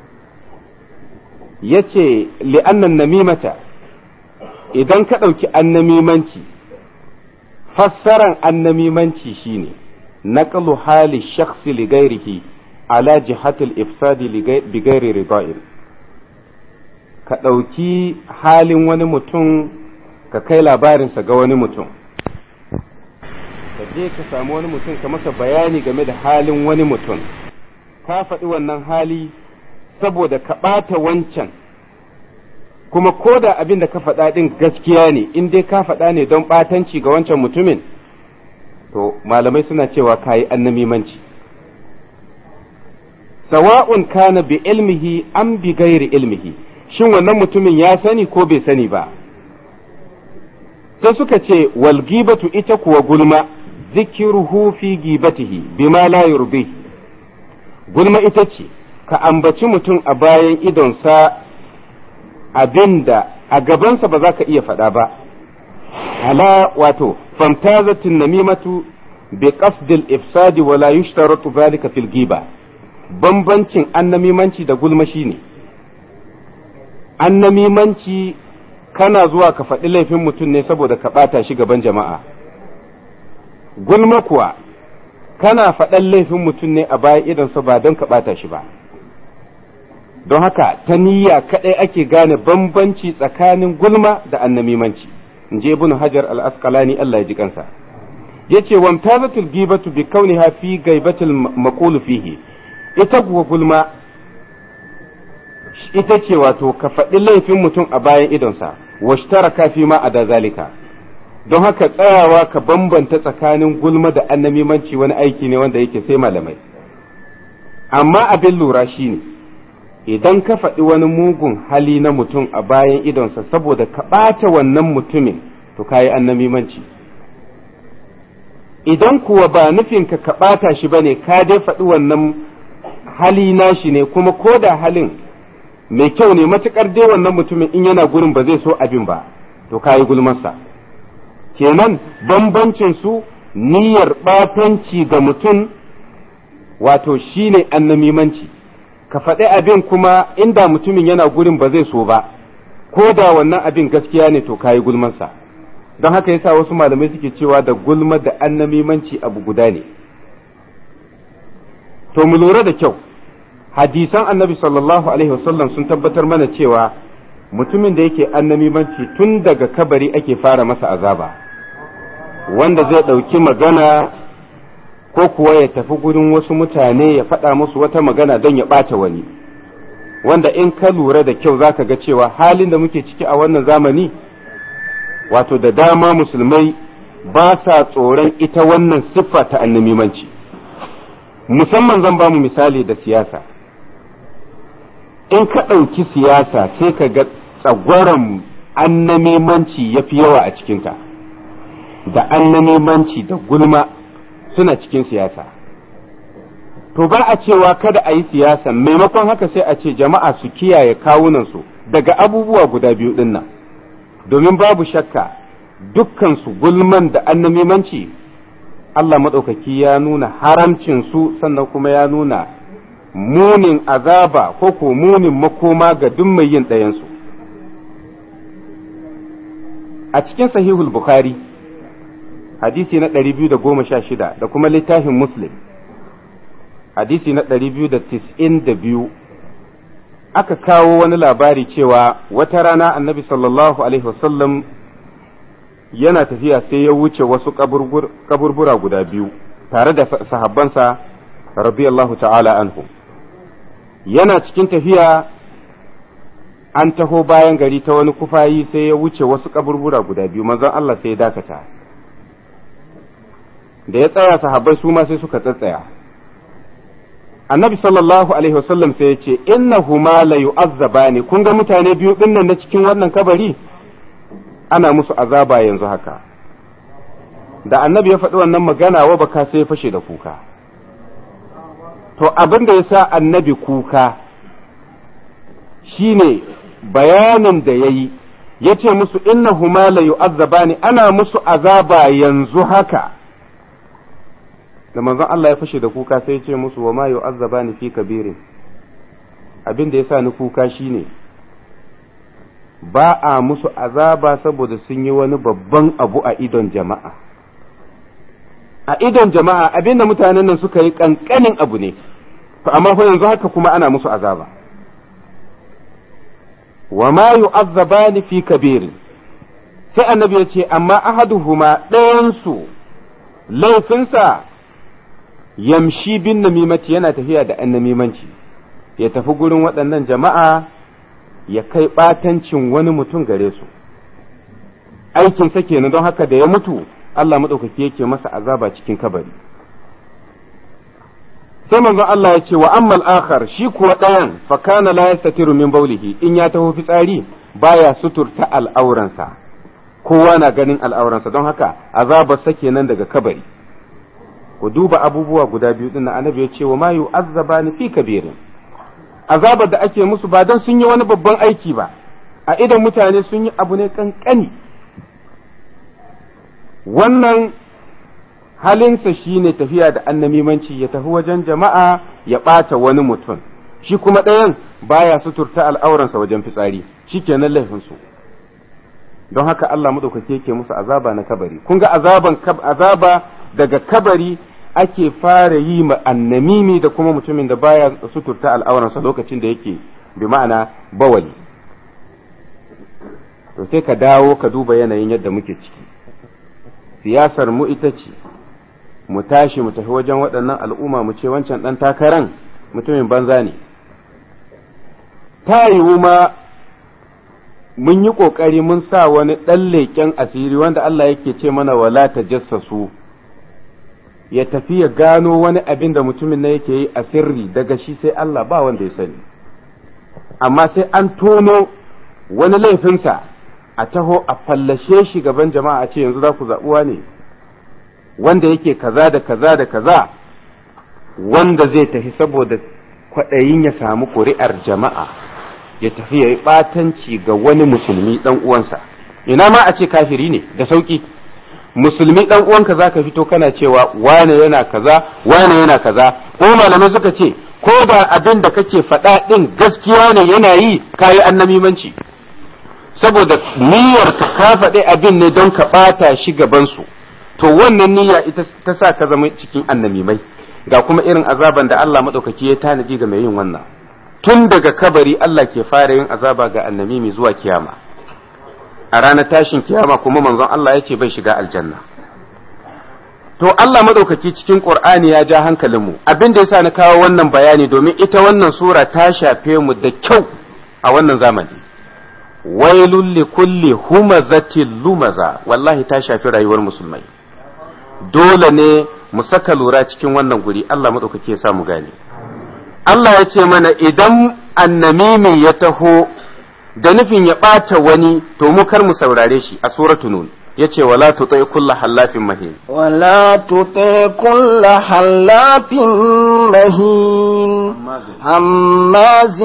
ya ce li'annan namimata idan ka ɗauki annamimanci fassaran annamimanci shine naqlu hali shakhsi li ghairihi ala jihatil ifsadi bi ghairi rida'in ka ɗauki halin wani mutum ka kai labarinsa ga wani mutum ka je ka samu wani mutum ka masa bayani game da halin wani mutum ka faɗi wannan hali saboda ka ɓata wancan kuma ko da abin da ka faɗa ɗin gaskiya ne in dai ka faɗa ne don ɓatanci ga wancan mutumin to malamai suna cewa ka yi annamimanci sawa'un kana bi ilmihi an bi gairi ilmihi shin wannan mutumin ya sani ko bai sani ba sai suka ce wal gibatu ita kuwa gulma zikiruhu fi gibatihi bima la yurbi gulma ita ce ka ambaci mutum a bayan idonsa abinda a gabansa ba za ka iya faɗa ba ala wato famtazatin namimatu bi qasdil ifsadi wa la yushtaratu zalika fil ghiba bambancin annamimanci da gulma shine annamimanci kana zuwa ka faɗi laifin mutum ne saboda ka ɓata shi gaban jama'a gulma kuwa kana faɗan laifin mutum ne a bayan idonsa ba don ka ɓata shi ba don haka ta niyya kaɗai ake gane bambanci tsakanin gulma da annamimanci in je ibn hajar al-asqalani Allah ya ji kansa yace wamtazatul gibatu bi kauniha fi gaibatil maqulu fihi ita kuwa gulma ita ce wato ka faɗi laifin mutum a bayan idonsa washtaraka fi ma a da zalika don haka tsayawa ka bambanta tsakanin gulma da annamimanci wani aiki ne wanda yake sai malamai amma abin lura shine idan ka faɗi wani mugun hali na mutum a bayan idonsa saboda ka ɓata wannan mutumin to ka yi annamimanci idan kuwa ba nufinka ka ɓata shi ba ne ka dai faɗi wannan hali nashi ne kuma ko da halin mai kyau ne matuƙar dai wannan mutumin in yana gurin ba zai so abin ba to ka yi gulmarsa kenan bambancin su niyyar ɓatanci ga mutum wato shine annamimanci ka faɗi abin kuma inda mutumin yana gurin ba zai so ba ko da wannan abin gaskiya ne to kayi gulmansa don haka yasa wasu malamai suke cewa da gulma da annamimanci abu guda ne to mu lura da kyau hadisan annabi sallallahu alaihi wasallam sun tabbatar mana cewa mutumin da yake annamimanci tun daga kabari ake fara masa azaba wanda zai ɗauki magana ko kuwa ya tafi gurin wasu mutane ya faɗa musu wata magana don ya ɓata wani wanda in ka lura da kyau za ka ga cewa halin da muke ciki a wannan zamani wato da dama musulmai ba sa tsoron ita wannan siffa ta annamimanci musamman zan ba mu misali da siyasa in ka ɗauki siyasa sai ka ga tsagwaron annamimanci ya fi yawa a cikinta da annamimanci da gulma suna cikin siyasa to ba a cewa kada a yi siyasa maimakon haka sai a ce jama'a su kiyaye kawunansu daga abubuwa guda biyu din nan domin babu shakka dukkansu gulman da annamimanci Allah maɗaukaki ya nuna haramcin su sannan kuma ya nuna munin azaba ko ko munin makoma ga duk mai yin ɗayansu a cikin sahihul bukhari hadisi na ɗari biyu da goma sha shida da kuma littafin muslim hadisi na ɗari biyu da tis'in da biyu aka kawo wani labari cewa wata rana annabi sallallahu alaihi wasallam yana tafiya sai ya wuce wasu kaburbura guda biyu tare da sahabbansa radiyallahu ta'ala anhu yana cikin tafiya an taho bayan gari ta wani kufayi sai ya wuce wasu kaburbura guda biyu manzon Allah sai ya dakata da ya tsaya sahabbai su ma sai suka tsatsaya annabi sallallahu alaihi wasallam sai ya ce innahuma la yu'azzabani kun ga mutane biyu dinnan na cikin wannan kabari ana musu azaba yanzu haka da annabi ya faɗi wannan magana wa baka sai ya fashe da kuka to abin da ya sa annabi kuka shine bayanin da ya yi ya ce musu innahuma la yu'azzabani ana musu azaba yanzu haka da manzon Allah ya fashe da kuka sai ya ce musu wa ma yu'azzabani fi kabirin abin da ya sa ni kuka shine ba a musu azaba saboda sun yi wani babban abu a idon jama'a a idon jama'a abin da mutanen nan suka yi kankanin abu ne to amma fa yanzu haka kuma ana musu azaba wa ma yu'azzabani fi kabirin sai annabi ya ce amma ahaduhuma ɗayansu laifinsa yamshi bin namimati yana tafiya da an namimanci ya tafi gurin waɗannan jama'a ya kai ɓatancin wani mutum gare su aikinsa kenan don haka da ya mutu Allah maɗaukaki yake masa azaba cikin kabari sai manzon Allah ya ce wa ammal akhar shi kuwa ɗayan fa kana la yastatiru min baulihi in ya taho fitsari baya suturta al'auransa kowa na ganin al'auransa don haka azabarsa kenan daga kabari ku duba abubuwa guda biyu din annabi ya ce wa ma yu'azzabani fi kabirin azabar da ake musu ba don sun yi wani babban aiki ba a idan mutane sun yi abu ne kankani wannan halinsa shine tafiya da annamimanci ya tafi wajen jama'a ya ɓata wani mutum shi kuma ɗayan baya suturta al'auransa wajen fitsari shi kenan laifinsu don haka Allah maɗaukaki yake musu azaba na kabari kun ga azaban azaba daga kabari ake fara yi ma annamimi da kuma mutumin da baya suturta al'auransa lokacin da yake bi ma'ana bawali to sai ka dawo ka duba yanayin yadda muke ciki siyasar mu ita ce mu tashi mu tafi wajen waɗannan al'umma mu ce wancan ɗan takaran mutumin banza ne ta yiwu ma mun yi ƙoƙari mun sa wani ɗan leƙen asiri wanda Allah yake ce mana wala ta jassasu ya tafi ya gano wani abin da mutumin na yake yi a sirri daga shi sai Allah ba wanda ya sani amma sai an tono wani laifinsa a taho a fallashe shi gaban jama'a a ce yanzu za ku zaɓuwa ne wanda yake kaza da kaza da kaza wanda zai tafi saboda kwaɗayin ya samu ƙuri'ar jama'a ya tafi ya yi ɓatanci ga wani musulmi ɗan uwansa ina ma a ce kafiri ne da sauƙi musulmi ɗan uwanka za ka fito kana cewa wane yana kaza wane yana kaza ko malamai suka ce ko da abin da kake faɗa ɗin gaskiya ne yana yi kayi annamimanci saboda niyyar ka faɗi abin ne don ka ɓata shi gabansu to wannan niyya ita ta sa ka zama cikin annamimai ga kuma irin azaban da Allah maɗaukaki ya tanadi ga mai yin wannan tun daga kabari Allah ke fara yin azaba ga annamimi zuwa kiyama a ranar tashin kiyama kuma manzon Allah ya ce bai shiga aljanna to Allah maɗaukaki cikin Qur'ani ya ja hankalinmu abin da yasa na kawo wannan bayani domin ita wannan sura ta shafe mu da kyau a wannan zamani wailul li kulli humazatin lumaza wallahi ta shafi rayuwar musulmai dole ne mu saka lura cikin wannan guri Allah maɗaukaki ya sa mu gane Allah ya ce mana idan annamimi ya taho da nufin ya ɓata wani to mu kar mu saurare shi a suratu nun ya ce wala tutai kulla hallafin mahin ولا تطع كل حلاف مهين هماز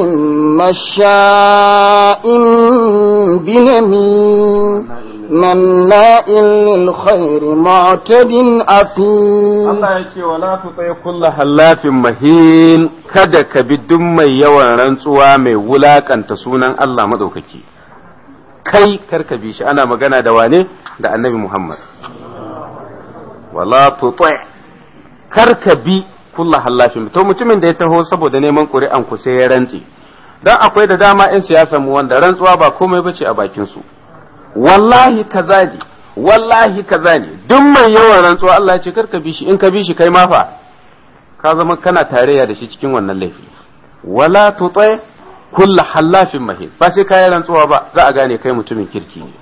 مشاء بنميم مناء للخير معتد أثيم Allah ya ce wala tutai kulla hallafin mahin kada ka bi duk mai yawan rantsuwa mai wulakanta sunan Allah madaukaki kai kar ka bi shi ana magana da wane da annabi Muhammad wala tutai kar ka bi kulla hallafin to mutumin da ya taho saboda neman ƙuri'an ku sai ya rantse dan akwai da dama 'yan siyasa mu wanda rantsuwa ba komai bace a bakin su wallahi kaza ne wallahi kaza ne duk mai yawan rantsuwa Allah ya ce kar ka bi shi in ka bi shi kai ma fa ka zama kana tarayya da shi cikin wannan laifi wala tutai kulla hallafin mahin ba sai kayi rantsuwa ba za a gane kai mutumin kirki ne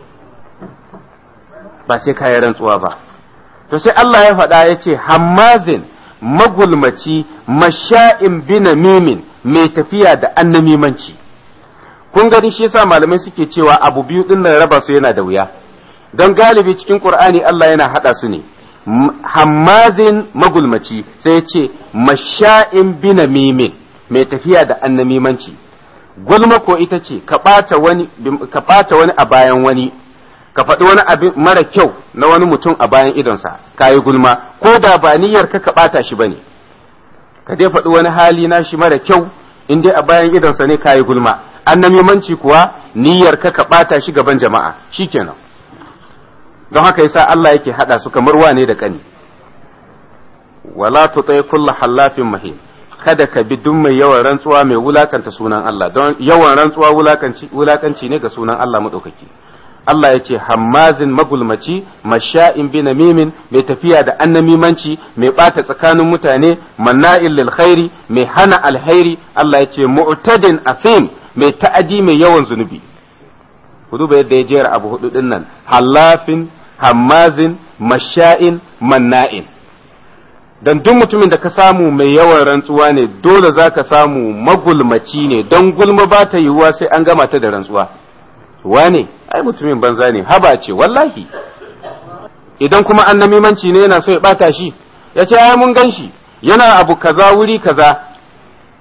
ba sai kayi rantsuwa ba to sai Allah ya faɗa ya ce hammazin magulmaci masha'in binamimin mai tafiya da annamimanci kun gani shi yasa malamai suke cewa abu biyu din nan raba su yana da wuya don galibi cikin qur'ani Allah yana hada su ne hammazin magulmaci sai ya ce masha'in binamimin mai tafiya da annamimanci gulma ko ita ce ka ɓata wani ka ɓata wani a bayan wani ka faɗi wani abin mara kyau na wani mutum a bayan idonsa ka yi gulma ko da ba niyyar ka ka ɓata shi bane ka dai faɗi wani hali na shi mara kyau in dai a bayan idonsa ne ka yi gulma annamimanci kuwa niyyar ka ka ɓata shi gaban jama'a shikenan don haka yasa Allah yake hada su kamar wane da kani wala tutai kullu hallafin mahin kada ka bi duk mai yawan rantsuwa mai wulakanta sunan Allah don yawan rantsuwa wulakanci wulakanci ne ga sunan Allah madaukaki Allah ya ce hammazin magulmaci masha'in bi namimin mai tafiya da annamimanci mai bata tsakanin mutane manna'il lil khairi mai hana alhairi Allah ya ce mu'tadin afim mai ta'adi mai yawan zunubi ku duba yadda ya jera abu hudu din nan hallafin hammazin masha'in manna'in dan duk mutumin da ka samu mai yawan rantsuwa ne dole za ka samu magulmaci ne don gulma ba ta yiwuwa sai an gama ta da rantsuwa wane ai mutumin banza ne haba ce wallahi idan kuma annamimanci ne yana so ya bata shi ya ce ai mun gan shi yana abu kaza wuri kaza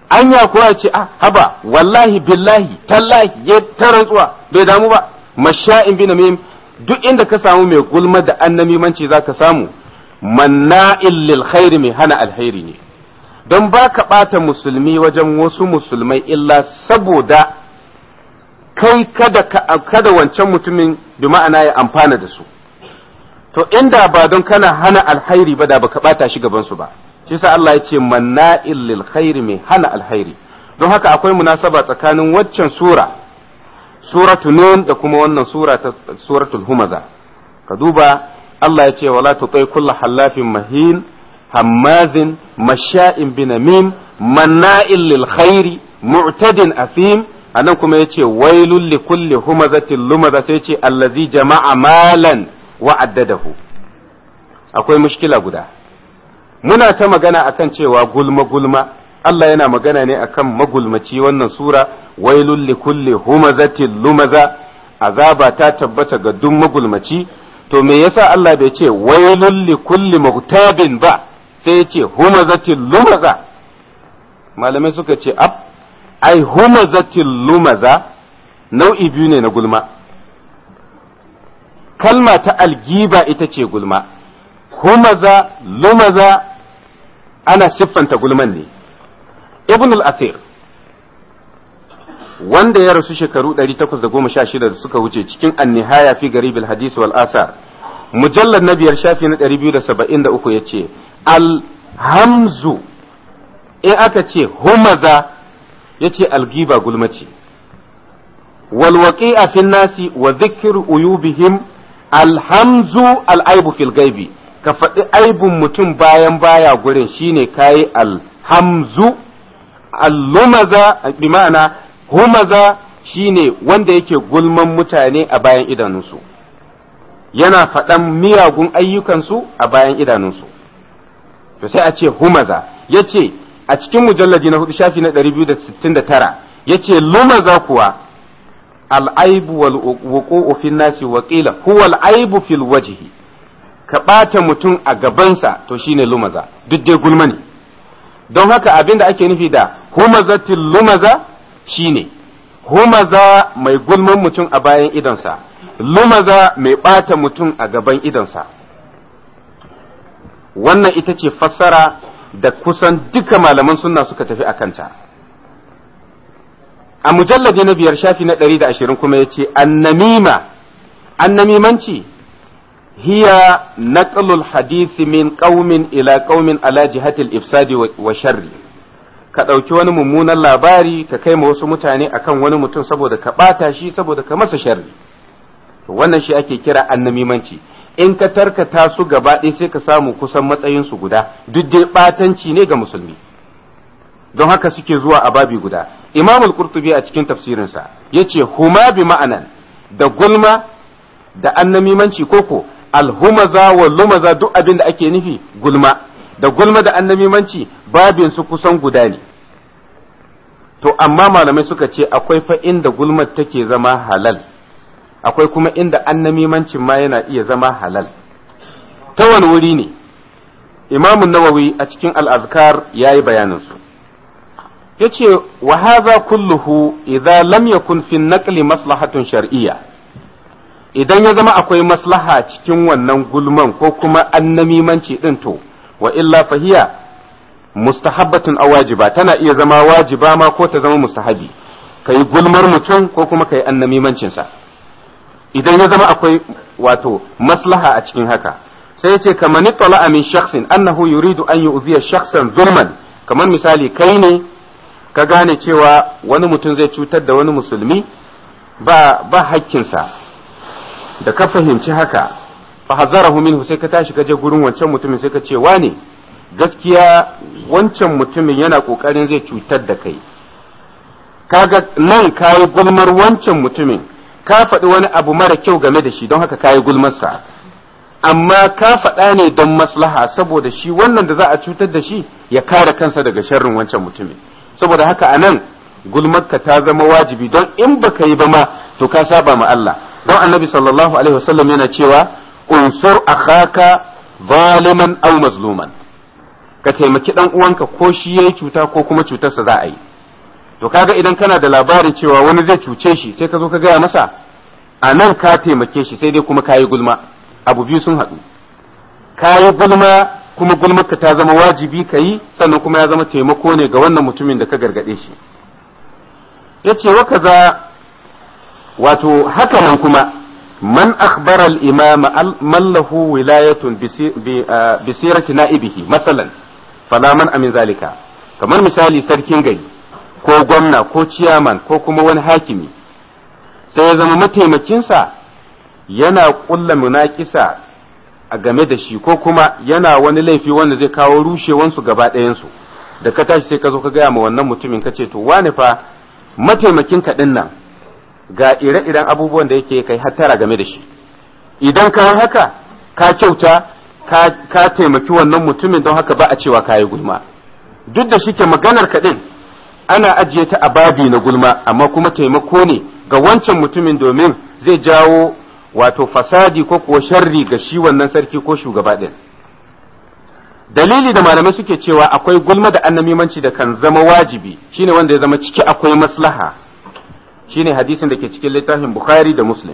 anya ko ya ce ah haba wallahi billahi tallahi ya ta rantsuwa bai damu ba masha'in bi namim duk inda ka samu mai gulma da annamimanci zaka samu manna'il lil khairi mai hana alkhairi ne don ba ka ɓata musulmi wajen wasu musulmai illa saboda kai kada kada wancan mutumin bi ma'ana ya amfana da su to inda ba don kana hana alkhairi ba da baka ɓata shi gaban su ba shi sa Allah ya ce manna'il lil khairi mai hana alkhairi don haka akwai munasaba tsakanin waccan sura suratu nun da kuma wannan sura ta suratul humaza ka duba Allah ya ce wala tutai kullu hallafin mahin hammazin masha'in binamim manna'il lil khairi mu'tadin athim anan kuma yace wailul li kulli humazatin lumaza sai yace allazi jama'a malan wa addadahu akwai mushkila guda muna ta magana akan cewa gulma gulma Allah yana magana ne akan magulmaci wannan sura wailul li kulli humazatin lumaza azaba ta tabbata ga duk magulmaci to me yasa Allah bai ce wailul li kulli muhtabin ba sai ya ce humazatil lumaza malamai suka ce ab ai humazatil lumaza nau'i biyu ne na gulma kalma ta algiba ita ce gulma humaza lumaza ana siffanta gulman ne ibn al-asir wanda ya rasu shekaru 816 da suka wuce cikin annihaya fi garibil hadis wal asar mujallar na biyar shafi na 273 ya ce alhamzu in aka ce humaza ya ce algiba gulmaci walwaƙi a fin nasi wa zikir uyubihim alhamzu al'aibu fil gaibi ka faɗi aibun mutum bayan baya gurin shine kayi alhamzu allumaza bi ma'ana humaza shine wanda yake gulman mutane a bayan idanunsu yana faɗan miyagun ayyukansu a bayan idanunsu to sai a ce humaza ya ce a cikin mujallaji na hudu shafi na 269 ya ce lumaza kuwa al'aibu wal wuqu'u fin nasi wa qila huwa al'aibu fil wajhi ka ɓata mutum a gabansa to shine lumaza duk dai gulma ne don haka abin da ake nufi da humazatil lumaza shine humaza mai gulman mutum a bayan idonsa lumaza mai ɓata mutum a gaban idonsa wannan ita ce fassara da kusan duka malaman sunna suka tafi a kanta a mujalladi na biyar shafi na ɗari da ashirin kuma ya ce annamima annamimanci hiya naqlul hadisi min qaumin ila qaumin ala jihatil ifsadi wa sharri ka ɗauki wani mummunan labari ka kai ma wasu mutane akan wani mutum saboda ka ɓata shi saboda ka masa sharri wannan shi ake kira annamimanci in ka tarkata su gaba ɗaya sai ka samu kusan matsayinsu guda duk dai ɓatanci ne ga musulmi don haka suke zuwa a babi guda imam al-qurtubi a cikin tafsirinsa yace huma bi ma'anan da gulma da annamimanci koko alhumaza wa lumaza duk abin da ake nufi gulma da gulma da annamimanci babin su kusan guda ne to amma malamai suka ce akwai fa inda gulmar take zama halal akwai kuma inda annamimancin ma yana iya zama halal ta wani wuri ne imamun nawawi a cikin al'azkar ya yi bayaninsu ya ce wa haza kulluhu idza lam yakun fi naqli maslahatun shar'iyya idan ya zama akwai maslaha cikin wannan gulman ko kuma annamimanci din to wa illa fahiya mustahabbatun aw wajiba tana iya zama wajiba ma ko ta zama mustahabi kai gulmar mutum ko kuma kai annamimancin sa idan ya zama akwai wato maslaha a cikin haka sai yace kamar ni tala'a min shakhsin annahu yuridu an yu'ziya shakhsan zulman kamar misali kai ne ka gane cewa wani mutum zai cutar da wani musulmi ba ba hakkinsa da ka fahimci haka fa hazarahu minhu sai ka tashi ka je gurin wancan mutumin sai ka ce wane gaskiya wancan mutumin yana kokarin zai cutar da kai kaga nan kayi gulmar wancan mutumin ka faɗi wani abu mara kyau game da shi don haka kayi gulmarsa amma ka faɗa ne don maslaha saboda shi wannan da za a cutar da shi ya kare kansa daga sharrin wancan mutumin saboda haka a nan gulmarka ta zama wajibi don in baka yi ba ma to ka saba ma Allah don annabi sallallahu alaihi wasallam yana cewa unsur akhaka zaliman aw mazluman ka taimaki dan uwanka ko shi yayi cuta ko kuma cutarsa za a yi to kaga idan kana da labarin cewa wani zai cuce shi sai ka zo ka gaya masa a nan ka taimake shi sai dai kuma kayi gulma abu biyu sun haɗu kayi gulma kuma gulmarka ta zama wajibi ka yi sannan kuma ya zama taimako ne ga wannan mutumin da ka gargaɗe shi ya ce wa kaza wato haka nan kuma man akhbara al-imama man lahu wilayatun bi sirati na'ibihi masalan fala man amin zalika kamar misali sarkin gari ko gwamna ko ciyaman ko kuma wani hakimi sai ya zama mataimakinsa yana kulla munakisa a game da shi ko kuma yana wani laifi wanda zai kawo rushewansu gaba ɗayansu da ka tashi sai ka zo ka gaya ma wannan mutumin ka ce to wane fa mataimakin ka nan ga ire-iren abubuwan da yake kai hattara game da shi idan ka haka ka kyauta ka taimaki wannan mutumin don haka ba a cewa ka yi gulma duk da shike maganar kaɗin ana ajiye ta a babi na gulma amma kuma taimako ne ga wancan mutumin domin zai jawo wato fasadi ko kuwa sharri ga shi wannan sarki ko shugaba ɗin dalili da malamai suke cewa akwai gulma da annamimanci da kan zama wajibi shine wanda ya zama ciki akwai maslaha shine hadisin da ke cikin littafin bukhari da muslim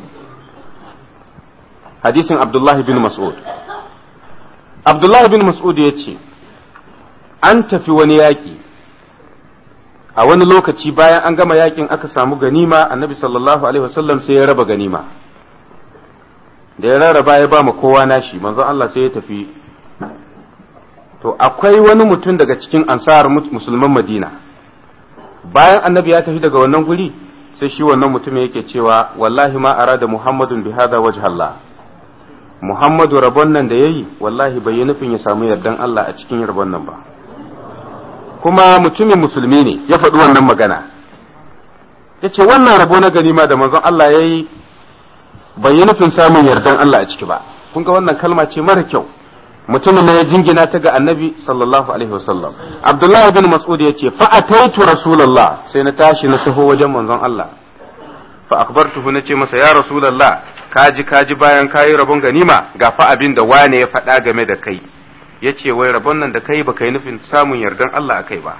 hadisin abdullahi bin mas'ud abdullahi bin mas'ud ya ce an tafi wani yaƙi a wani lokaci bayan an gama yakin aka samu ganima annabi sallallahu alaihi wasallam sai ya raba ganima da ya rarraba ya ba ma kowa nashi manzon Allah sai ya tafi to akwai wani mutum daga cikin ansar musulman madina bayan annabi ya tafi daga wannan guri sai shi wannan mutum yake cewa wallahi ma arada muhammadun bi hada wajhallah muhammadu rabon nan da yayi wallahi bai yi nufin ya samu yardan Allah a cikin rabon nan ba kuma mutumin musulmi ne ya faɗi wannan magana ya ce wannan rabo na ganima da manzon Allah ya yi bai yi nufin samun yardan Allah a ciki ba kun ga wannan kalma ce mara kyau mutumin ya jingina ta ga annabi sallallahu alaihi wasallam abdullahi bin mas'ud ya ce fa ataitu rasulullah sai na tashi na taho wajen manzon Allah fa akbartuhu na ce masa ya rasulullah kaji kaji bayan kayi rabon ganima ga fa abin da wane ya faɗa game da kai ya ce wai rabon nan da kai ba kai nufin samun yardan Allah a kai ba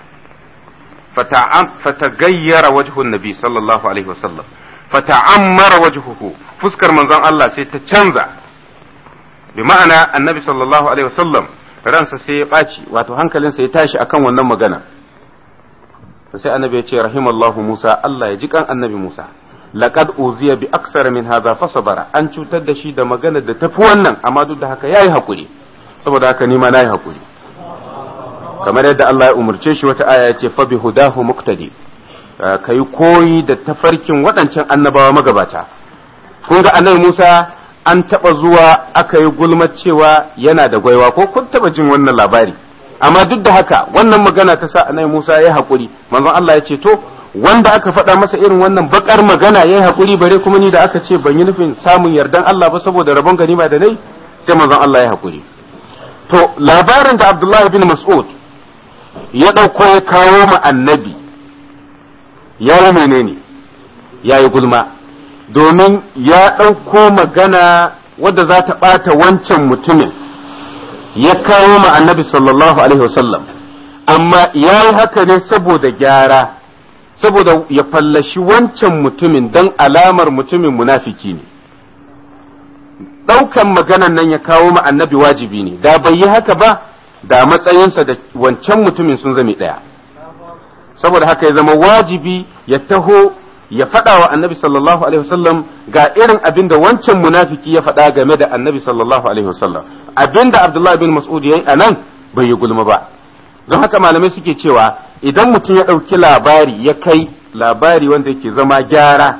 fatagayyara wajhun nabi sallallahu alaihi wasallam fata'ammara wajhuhu fuskar manzon Allah sai ta canza bi ma'ana annabi sallallahu alaihi wasallam ransa sai ya ɓaci wato hankalinsa ya tashi akan wannan magana sai annabi ya ce rahimallahu Musa Allah ya ji kan annabi Musa laqad uziya bi aksara min hadha fasabara an cutar da shi da magana da tafi wannan amma duk da haka yayi hakuri saboda haka ni ma nayi hakuri kamar yadda Allah ya umurce shi wata aya ce fa bi hudahu muqtadi kai koyi da tafarkin waɗancan annabawa magabata kun ga annabi Musa an taba zuwa aka yi gulmar cewa yana da gwaiwa ko kun taba jin wannan labari amma duk da haka wannan magana ta sa annabi Musa ya hakuri manzon Allah ya ce to wanda aka faɗa masa irin wannan bakar magana ya yi hakuri bare kuma ni da aka ce ban yi nufin samun yardan Allah ba saboda rabon ganima da nai sai manzon Allah ya hakuri to labarin da Abdullahi bin Mas'ud ya ɗauko ya kawo ma annabi ya yi menene ya yi gulma domin ya ɗauko magana wadda za ta ɓata wancan mutumin ya kawo ma annabi sallallahu alaihi wasallam amma ya yi haka ne saboda gyara saboda ya fallashi wancan mutumin don alamar mutumin munafiki ne ɗaukan maganan nan ya kawo ma annabi wajibi ne da bai yi haka ba da matsayinsa da wancan mutumin sun zame ɗaya saboda haka ya zama wajibi ya taho ya faɗa wa annabi sallallahu alaihi wasallam ga irin abin da wancan munafiki ya faɗa game da annabi sallallahu alaihi wasallam abin da abdullahi bin mas'ud ya yi a nan bai yi gulma ba don haka malamai suke cewa idan mutum ya ɗauki labari ya kai labari wanda yake zama gyara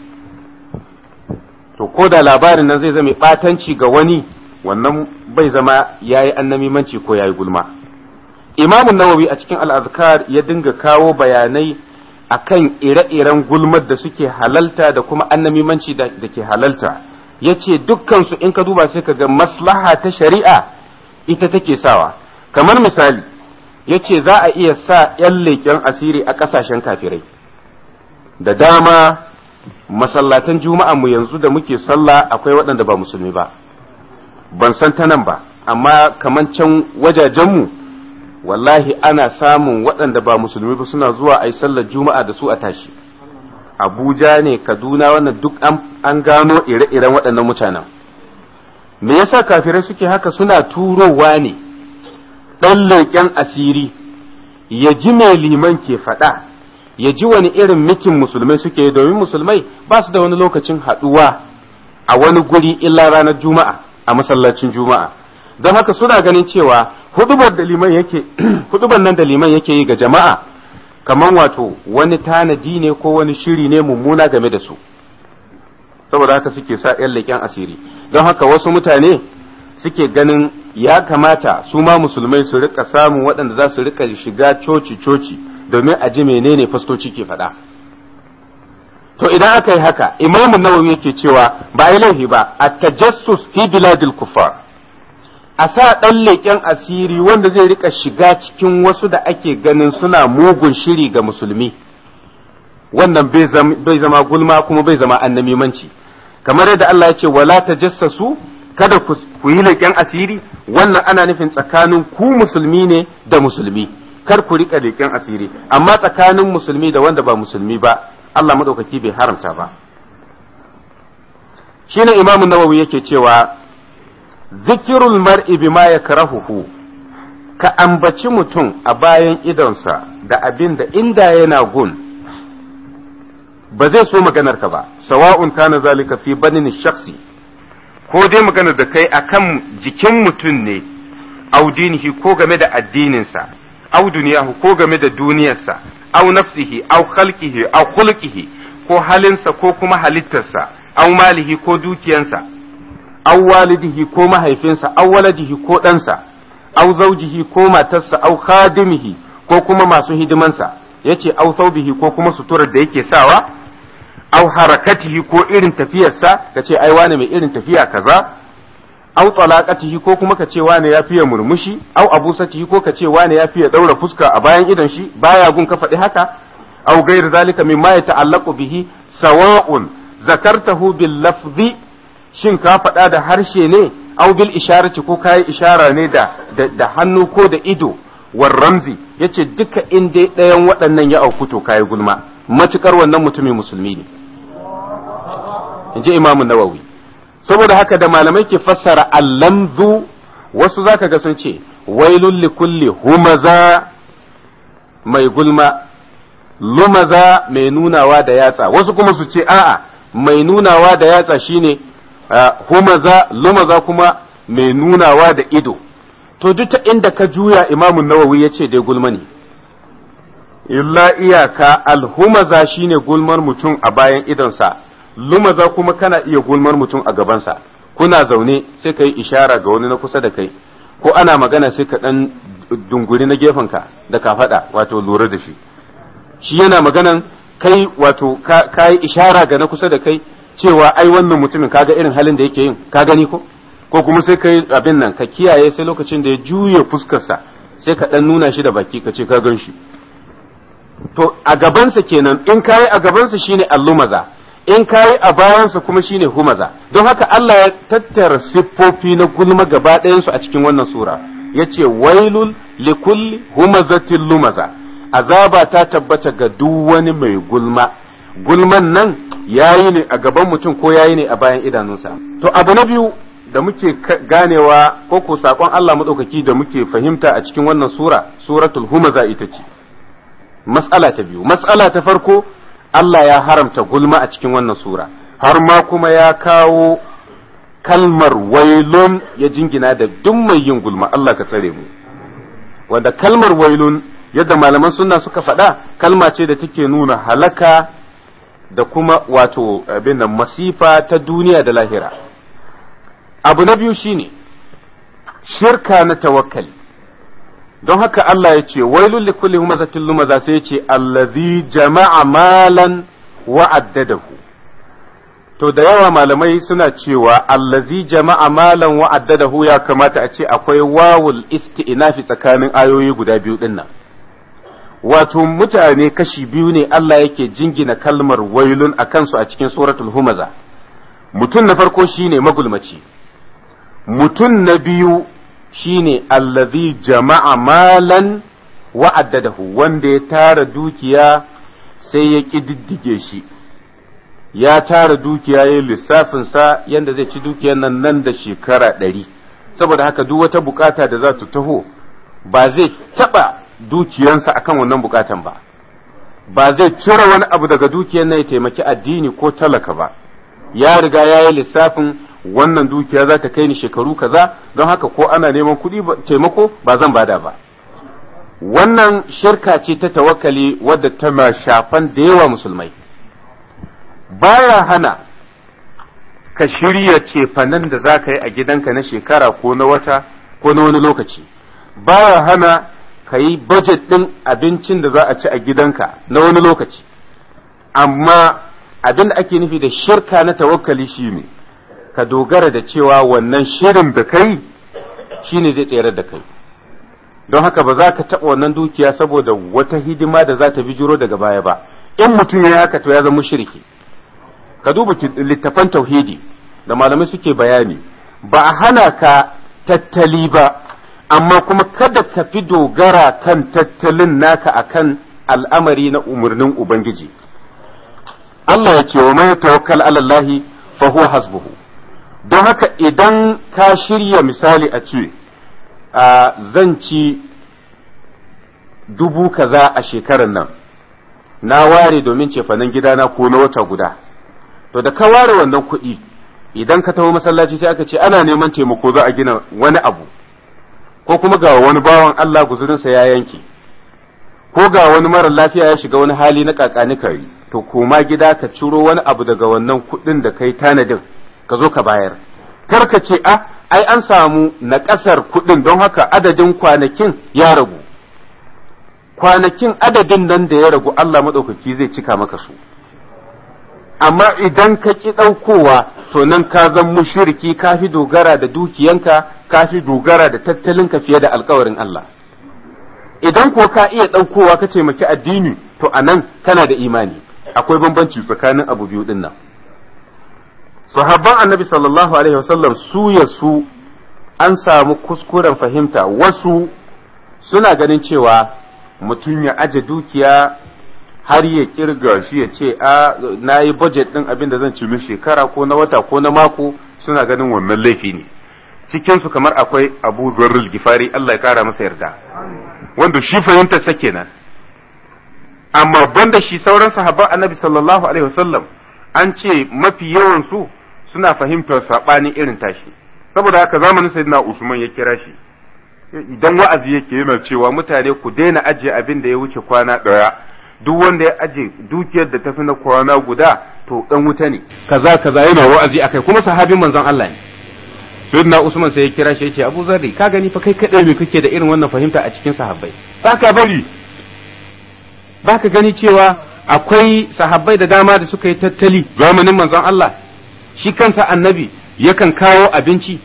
to ko da labarin nan zai zama ɓatanci ga wani wannan bai zama ya yi annamimanci ko ya yi gulma imamun nawawi a cikin al'azkar ya dinga kawo bayanai akan ire-iren gulmar da suke halalta da kuma annamimanci da ke halalta ya ce dukkansu in ka duba sai ka ga maslaha ta shari'a ita take sawa kamar misali ya ce za a iya sa 'yan leƙen asiri a ƙasashen kafirai da dama masallatan juma'a mu yanzu da muke sallah akwai waɗanda ba musulmi ba ban san ta nan ba amma kaman can wajajenmu wallahi ana samun waɗanda ba musulmi ba suna zuwa a yi sallar juma'a da su a tashi abuja ne kaduna wannan duk an gano ire-iren waɗannan mutanen me yasa kafirai suke haka suna turowa ne ɗan leƙen asiri ya ji mai liman ke faɗa ya ji wani irin mitin musulmai suke domin musulmai ba su da wani lokacin haɗuwa a wani guri illa ranar juma'a a masallacin juma'a don haka suna ganin cewa hudubar da liman yake hudubar nan da liman yake yi ga jama'a kamar wato wani tanadi ne ko wani shiri ne mummuna game da su saboda haka suke sa yan leƙen asiri don haka wasu mutane suke ganin ya kamata su ma musulmai su rika samun waɗanda za su rika shiga coci-coci domin a ji menene fastoci ke faɗa to idan aka yi haka imamun nawawi yake cewa ba yi laifi ba a tajassus fi biladil kufar a sa ɗan leƙen asiri wanda zai rika shiga cikin wasu da ake ganin suna mugun shiri ga musulmi wannan bai zama gulma kuma bai zama annamimanci kamar yadda Allah ya ce wala tajassasu kada ku yi leƙen asiri wannan ana nufin tsakanin ku musulmi ne da musulmi kar ku rika leƙen asiri amma tsakanin musulmi da wanda ba musulmi ba Allah madaukaki bai haramta ba shine imamun nawawi yake cewa zikirul mar'i bima yakrahuhu ka ambaci mutum a bayan idonsa da abin da inda yana gun ba zai so maganar ka ba sawa'un kana zalika fi banin shakhsi ko dai maganar da kai akan jikin mutum ne au dinihi ko game da addininsa au duniyahu ko game da duniyarsa au nafsihi au khalqihi au khulqihi ko halinsa ko kuma halittarsa au malihi ko dukiyansa au walidihi ko mahaifinsa au waladihi ko ɗansa au zaujihi ko matarsa au khadimihi ko kuma masu hidimansa yace au thawbihi ko kuma suturar da yake sawa au harakatihi ko irin tafiyarsa kace ai wane mai irin tafiya kaza au talaqatihi ko kuma kace wane ya fiye murmushi au abusatihi ko kace wane ya fiye daura fuska a bayan idan shi baya gun ka faɗi haka au gair zalika mimma yata'allaqu bihi sawa'un zakartahu bil lafzi shin ka faɗa da harshe ne au bil isharati ko kayi ishara ne da da hannu ko da ido war ramzi yace duka in dai ɗayan waɗannan ya auku to kayi gulma matukar wannan mutumin musulmi ne inji imamu nawawi saboda haka da malamai ke fassara allamzu wasu zaka ga sun ce wailul likulli humaza mai gulma lumaza mai nunawa da yatsa wasu kuma su ce a'a mai nunawa da yatsa shine humaza lumaza kuma mai nunawa da ido to duk ta inda ka juya imamun nawawi ya ce dai gulma ne illa iyaka alhumaza shine gulmar mutum a bayan idonsa lumaza kuma kana iya gulmar mutum a gabansa kuna zaune sai ka yi ishara ga wani na kusa da kai ko ana magana sai ka dan dunguri na gefenka da ka faɗa wato lura da shi shi yana maganan kai wato ka yi ishara ga na kusa da kai cewa ai wannan mutumin kaga irin halin da yake yin ka gani ko ko kuma sai kai abin nan ka kiyaye sai lokacin da ya juye fuskarsa sai ka dan nuna shi da baki ka ce ka gan shi to a gabansa kenan in kayi a gabansa shine allumaza in kayi a bayansa kuma shine humaza don haka Allah ya tattara siffofi na gulma gaba ɗayansu a cikin wannan sura yace wailul likulli humazatin lumaza azaba ta tabbata ga duk wani mai gulma gulman nan yayi ne a gaban mutum ko yayi ne a bayan idanunsa to abu na biyu da muke ganewa ko ko sakon Allah madaukaki da muke fahimta a cikin wannan sura suratul humaza ita ce mas'ala ta biyu mas'ala ta farko Allah ya haramta gulma a cikin wannan sura har ma kuma ya kawo kalmar wailun ya jingina da duk mai yin gulma Allah ka tsare mu wanda kalmar wailun yadda malaman sunna suka faɗa kalma ce da take nuna halaka da kuma wato abin nan masifa ta duniya da lahira abu na biyu shine shirka na tawakkali don haka Allah ya ce wailul likulli humazatin lumaza sai ya ce allazi jama'a malan wa addadahu to da yawa malamai suna cewa allazi jama'a malan wa addadahu ya kamata a ce akwai wawul isti'nafi tsakanin ayoyi guda biyu din nan wato mutane kashi biyu ne Allah yake jingina kalmar wailun a kansu a cikin suratul humaza mutum na farko shine magulmaci mutum na biyu shine allazi jama'a malan wa'addadahu wanda ya tara dukiya sai ya ƙididdige shi ya tara dukiya ya lissafinsa yadda zai ci dukiyar nan nan da shekara ɗari saboda haka duk wata bukata da za ta taho ba zai taɓa dukiyansa akan wannan bukatan ba ba zai cire wani abu daga dukiyar nan ya taimaki addini ko talaka ba ya riga ya yi lissafin wannan dukiya za ta kai ni shekaru kaza don haka ko ana neman kuɗi taimako ba zan bada ba wannan shirka ce ta tawakkali wadda tana shafan da yawa musulmai baya hana ka shirya cefanen da za ka yi a gidanka na shekara ko na wata ko na wani lokaci baya hana ka yi budget ɗin abincin da za a ci a gidanka na wani lokaci amma abin da ake nufi da shirka na tawakkali shi ne ka dogara da cewa wannan shirin da kai shi ne zai tsere da kai don haka ba za ka taɓa wannan dukiya saboda wata hidima da za ta bijiro daga baya ba in mutum ya haka to ya zama shirki ka duba littafan tauhidi da malamai suke bayani ba a hana ka tattali ba amma kuma kada ka fi dogara kan tattalin naka akan al'amari na umarnin ubangiji Allah ya ce wa mai tawakkal alallahi fa huwa hasbuhu don haka idan ka shirya misali a ce zan ci dubu kaza a shekarar nan na ware domin cefanen gidana ko na wata guda to da ka ware wannan kuɗi idan ka taho masallaci sai aka ce ana neman taimako za a gina wani abu ko kuma ga wani bawan Allah guzurinsa ya yanke ko ga wani mara lafiya ya shiga wani hali na kakani kari to koma gida ka ciro wani abu daga wannan kuɗin da kai tanadin ka zo ka bayar kar ka ce a ai an samu na ƙasar kuɗin don haka adadin kwanakin ya ragu kwanakin adadin nan da ya ragu Allah maɗaukaki zai cika maka su amma idan ka ƙi ɗaukowa to nan ka zan mushiriki ka fi dogara da dukiyanka ka fi dogara da tattalinka fiye da alkawarin Allah idan ko ka iya ɗaukowa ka taimaki addini to a nan kana da imani akwai bambanci tsakanin abu biyu ɗin nan sahabban annabi sallallahu alaihi wasallam su ya su an samu kuskuren fahimta wasu suna ganin cewa mutum ya aje dukiya har ya kirga shi ya ce a na yi budget ɗin abin da zan ci min shekara ko na wata ko na mako suna ganin wannan laifi ne cikinsu kamar akwai abu zarrul gifari Allah ya kara masa yarda wanda shi fahimtar sa kenan amma banda shi sauran sahabban annabi sallallahu alaihi wasallam an ce mafi yawan su suna fahimtar sabanin irin tashi saboda haka zamanin sayyidina Usman ya kira shi idan wa'azi yake yana cewa mutane ku daina ajiye abin da ya wuce kwana ɗaya duk wanda ya aje dukiyar da tafi na kwana guda to dan wuta ne kaza kaza yana wa'azi akai kuma sahabin manzon Allah ne sayyidina Usman sai ya kira shi ya ce Abu Zarri ka gani fa kai kadai me kake da irin wannan fahimta a cikin sahabbai baka bari baka gani cewa akwai sahabbai da dama da suka yi tattali zamanin manzon Allah shi kansa annabi yakan kawo abinci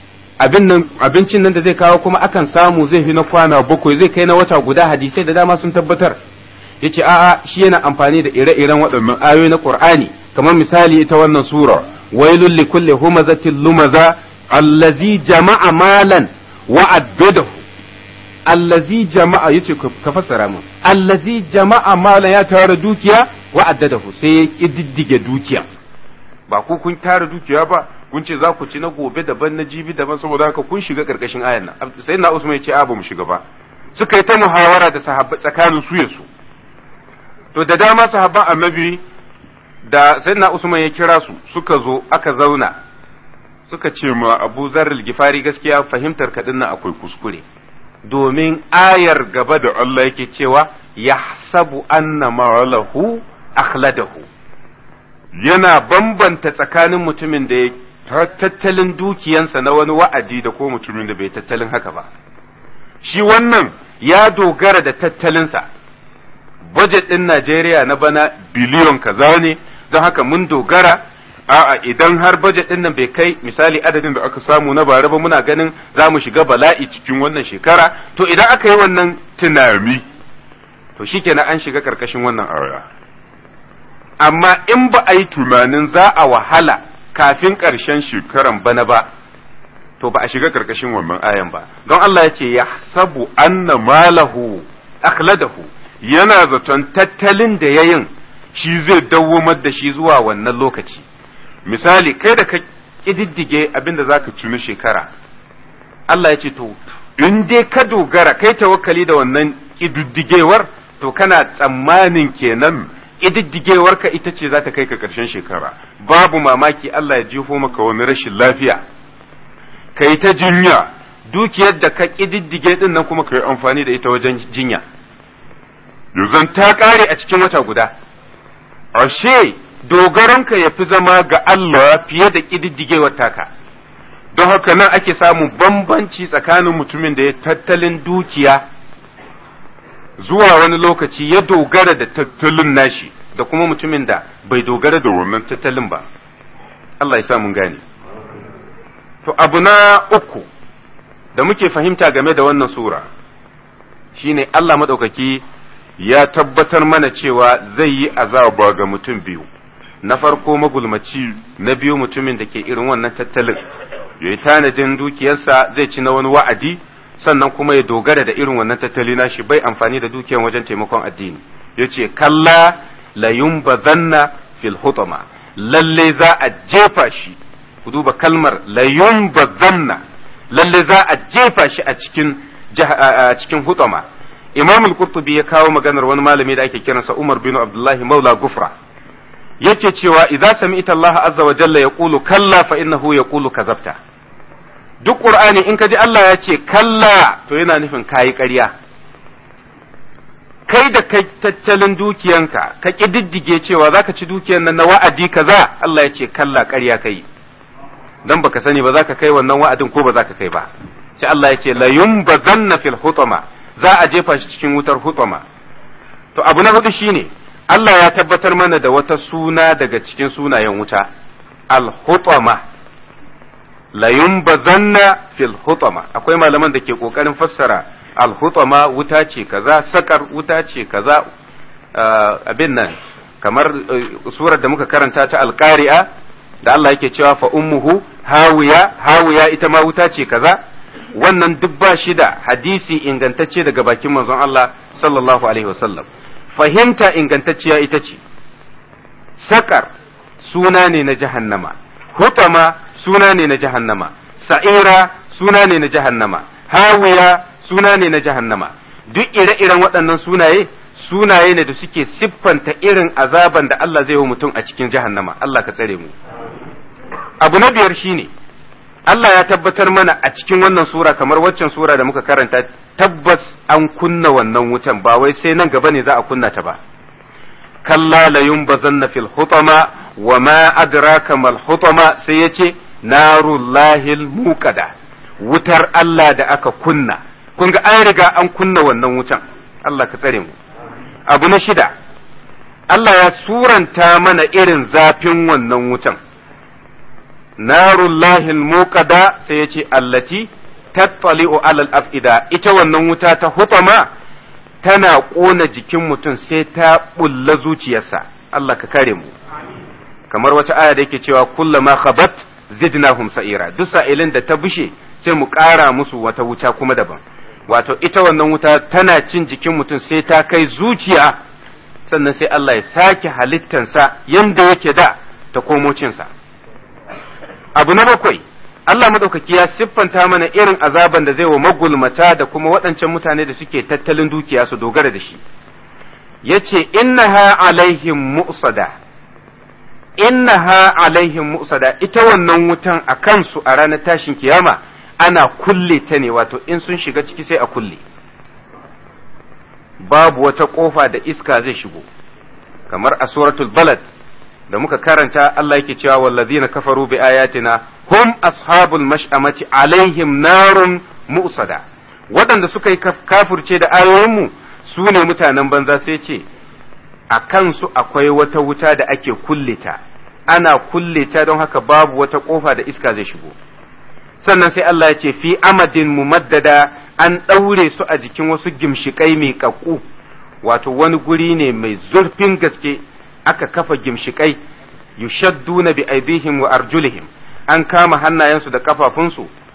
abincin nan da zai kawo kuma akan samu zai fi na kwana bakwai zai kai na wata guda hadisai da dama sun tabbatar ya ce a'a shi yana amfani da ire-iren waɗannan ayoyi na Qur'ani kamar misali ita wannan sura wailul li kulli humazatin lumaza allazi jama'a malan wa addadahu allazi jama'a yace ka fassara mun allazi jama'a malan ya tara dukiya wa addadahu sai ya kididdige dukiya ba ku kun tara dukiya ba kun ce za ku ci na gobe daban na jibi daban saboda haka kun shiga karkashin ayan nan sai na Usman ya ce a ba mu shiga ba suka yi ta muhawara da sahabbai tsakanin su ya su to da dama sahabban annabi da sayyidina Usman ya kira su suka zo aka zauna suka ce ma Abu Zarr al-Gifari gaskiya fahimtar ka dinnan akwai kuskure domin ayar gaba da Allah yake cewa yahsabu anna ma'alahu akhladahu yana bambanta tsakanin mutumin da ya tattalin dukiyansa na wani wa'adi da ko mutumin da bai tattalin haka ba shi wannan ya dogara da tattalinsa budget ɗin Najeriya na bana biliyon kaza ne don haka mun dogara a'a idan har budget ɗin nan bai kai misali adadin da aka samu na bara ba muna ganin za mu shiga bala'i cikin wannan shekara to idan aka yi wannan tunami to shikenan an shiga karkashin wannan aya amma in ba a yi tunanin za a wahala kafin ƙarshen shekaran bana ba to ba a shiga karkashin wannan ayan ba don Allah ya ce ya sabu anna malahu akhladahu yana zaton tattalin da yayin shi zai dawwamar da shi zuwa wannan lokaci misali kai da ka kididdige abin da zaka ci na shekara Allah ya ce to in dai ka dogara kai tawakkali da wannan kididdigewar to kana tsammanin kenan kididdigewar ka ita ce za ta kai ka ƙarshen shekara babu mamaki Allah ya jefo maka wani rashin lafiya kai ta jinya dukiyar da ka kididdige din nan kuma ka yi amfani da ita wajen jinya yanzu ta ƙare a cikin wata guda ashe dogaranka ya fi zama ga Allah fiye da ƙididdigewar taka don haka nan ake samun bambanci tsakanin mutumin da ya tattalin dukiya zuwa wani lokaci ya dogara da tattalin nashi da kuma mutumin da bai dogara da wannan tattalin ba Allah ya sa mun gane to abu na uku da muke fahimta game da wannan sura shine Allah maɗaukaki ya tabbatar mana cewa zai yi azaba ga mutum biyu na farko magulmaci na biyu mutumin da ke irin wannan tattalin ya yi tanadin dukiyarsa zai ci na wani wa'adi sannan kuma ya dogara da irin wannan tattali nashi bai amfani da dukiyar wajen taimakon addini ya ce kalla la yumbazanna fil hutama lalle za a jefa shi ku duba kalmar la yumbazanna lalle za a jefa shi a cikin cikin hutama imam al-qurtubi ya kawo maganar wani malami da ake kiransa umar bin abdullahi maula gufra yake cewa idza sami'ta Allah azza wa jalla yaqulu kalla fa innahu yaqulu kazabta duk qur'ani in ka ji Allah ya ce kalla to yana nufin kayi ƙarya kai da kai tattalin dukiyanka ka kididdige cewa zaka ci dukiyan nan na wa'adi kaza Allah ya ce kalla ƙarya kai dan baka sani ba zaka kai wannan wa'adin ko ba zaka kai ba sai Allah ya ce la yumbazanna fil hutama za a jefa shi cikin wutar hutama to abu na hudu shine Allah ya tabbatar mana da wata suna daga cikin sunayen wuta al-hutama la yumbazanna fil hutama akwai malaman da ke kokarin fassara al-hutama wuta ce kaza sakar wuta ce kaza abin nan kamar surar da muka karanta ta al-qari'a da Allah yake cewa fa ummuhu hawiya hawiya ita ma wuta ce kaza wannan duk ba shi da hadisi ingantacce daga bakin manzon Allah sallallahu alaihi wasallam fahimta ingantacciya ita ce sakar suna ne na jahannama hutama suna ne na jahannama sa'ira suna ne na jahannama hawiya suna ne na jahannama duk ire-iren waɗannan sunaye sunaye ne da suke siffanta irin azaban da Allah zai wa mutum a cikin jahannama Allah ka tsare mu abu na biyar shine Allah ya tabbatar mana a cikin wannan sura kamar waccan sura da muka karanta tabbas an kunna wannan wutan ba wai sai nan gaba ne za a kunna ta ba kalla la yumbazanna fil hutama wa ma adraka mal hutama sai yace narullahil muqada wutar Allah da aka kunna kun ga an riga an kunna wannan wutan Allah ka tsare mu abu na shida Allah ya suranta mana irin zafin wannan wutan narullahi muqada sai yace allati tattali'u alal afida ita wannan wuta ta hutama tana ƙona jikin mutum sai ta bulla zuciyarsa Allah ka kare mu kamar wata aya da yake cewa kullama khabat zidnahum sa'ira duk sa'ilin da ta bushe sai mu ƙara musu wata wuta kuma daban wato ita wannan wuta tana cin jikin mutum sai ta kai zuciya sannan sai Allah ya sake halittansa yanda yake da ta komo cinsa abu na bakwai Allah madaukaki ya siffanta mana irin azaban da zai wa magulmata da kuma waɗancan mutane da suke tattalin dukiya su dogara da shi yace innaha alaihim mu'sada innaha alaihim mu'sada ita wannan wutan a kansu a ranar tashin kiyama ana kulle ta ne wato in sun shiga ciki sai a kulle babu wata kofa da iska zai shigo kamar a suratul balad da muka karanta Allah yake cewa wallazina kafaru bi ayatina hum ashabul mash'amati alaihim narun mu'sada waɗanda suka yi kafirce da ayoyinmu su ne mutanen banza sai ce a kansu akwai wata wuta da ake kulle ta ana kulle ta don haka babu wata kofa da iska zai shigo sannan sai Allah ya ce fi amadin mumaddada an ɗaure su a jikin wasu gimshikai mai ƙaƙƙu wato wani guri ne mai zurfin gaske aka kafa gimshikai yushadduna bi aidihim wa arjulihim an kama hannayensu da kafafunsu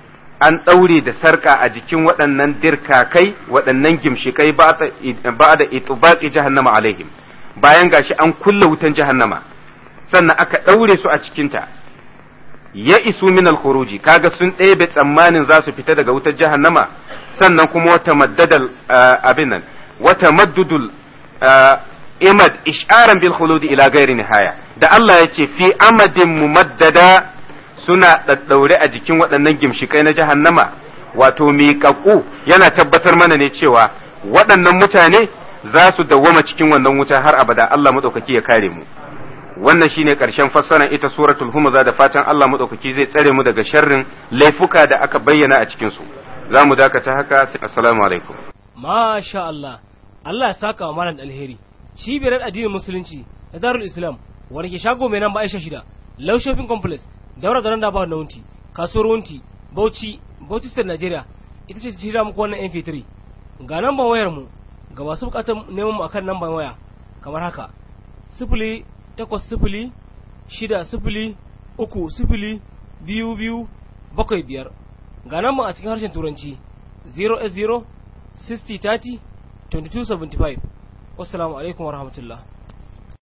an ɗaure da sarƙa a jikin waɗannan dirkakai waɗannan gimshikai ba da itubaqi jahannama alaihim bayan gashi an kulle wutan jahannama sannan aka ɗaure su a cikinta ya isu min al-khuruji kaga sun ɗebe tsammanin za su fita daga wutar jahannama sannan kuma wata maddadal abin nan wata maddudul imad isharan bil khuludi ila ghairi nihaya da Allah ya ce fi amadin mumaddada suna daddaure a jikin waɗannan gimshikai na jahannama wato miƙaƙu yana tabbatar mana ne cewa waɗannan mutane za su dawwama cikin wannan wuta har abada Allah maɗaukaki ya kare mu wannan shine ƙarshen fassarar ita suratul humaza da fatan Allah maɗaukaki zai tsare mu daga sharrin laifuka da aka bayyana a cikin su za mu dakata haka assalamu alaikum masha Allah Allah ya saka wa malam alheri cibiyar addinin musulunci da darul islam wanda ke shago mai namba aisha shida low shopping complex daura da randa ba na wunti kasuwar wunti bauchi bauchi state nigeria ita ce shirya muku wannan mp3 ga namban wayar mu ga masu bukatar neman mu akan namban waya kamar haka sifili takwas sifili shida sifili uku sifili biyu biyu bakwai biyar ga namban a cikin harshen turanci 0 60 30 2275 wassalamu alaikum warahmatullahi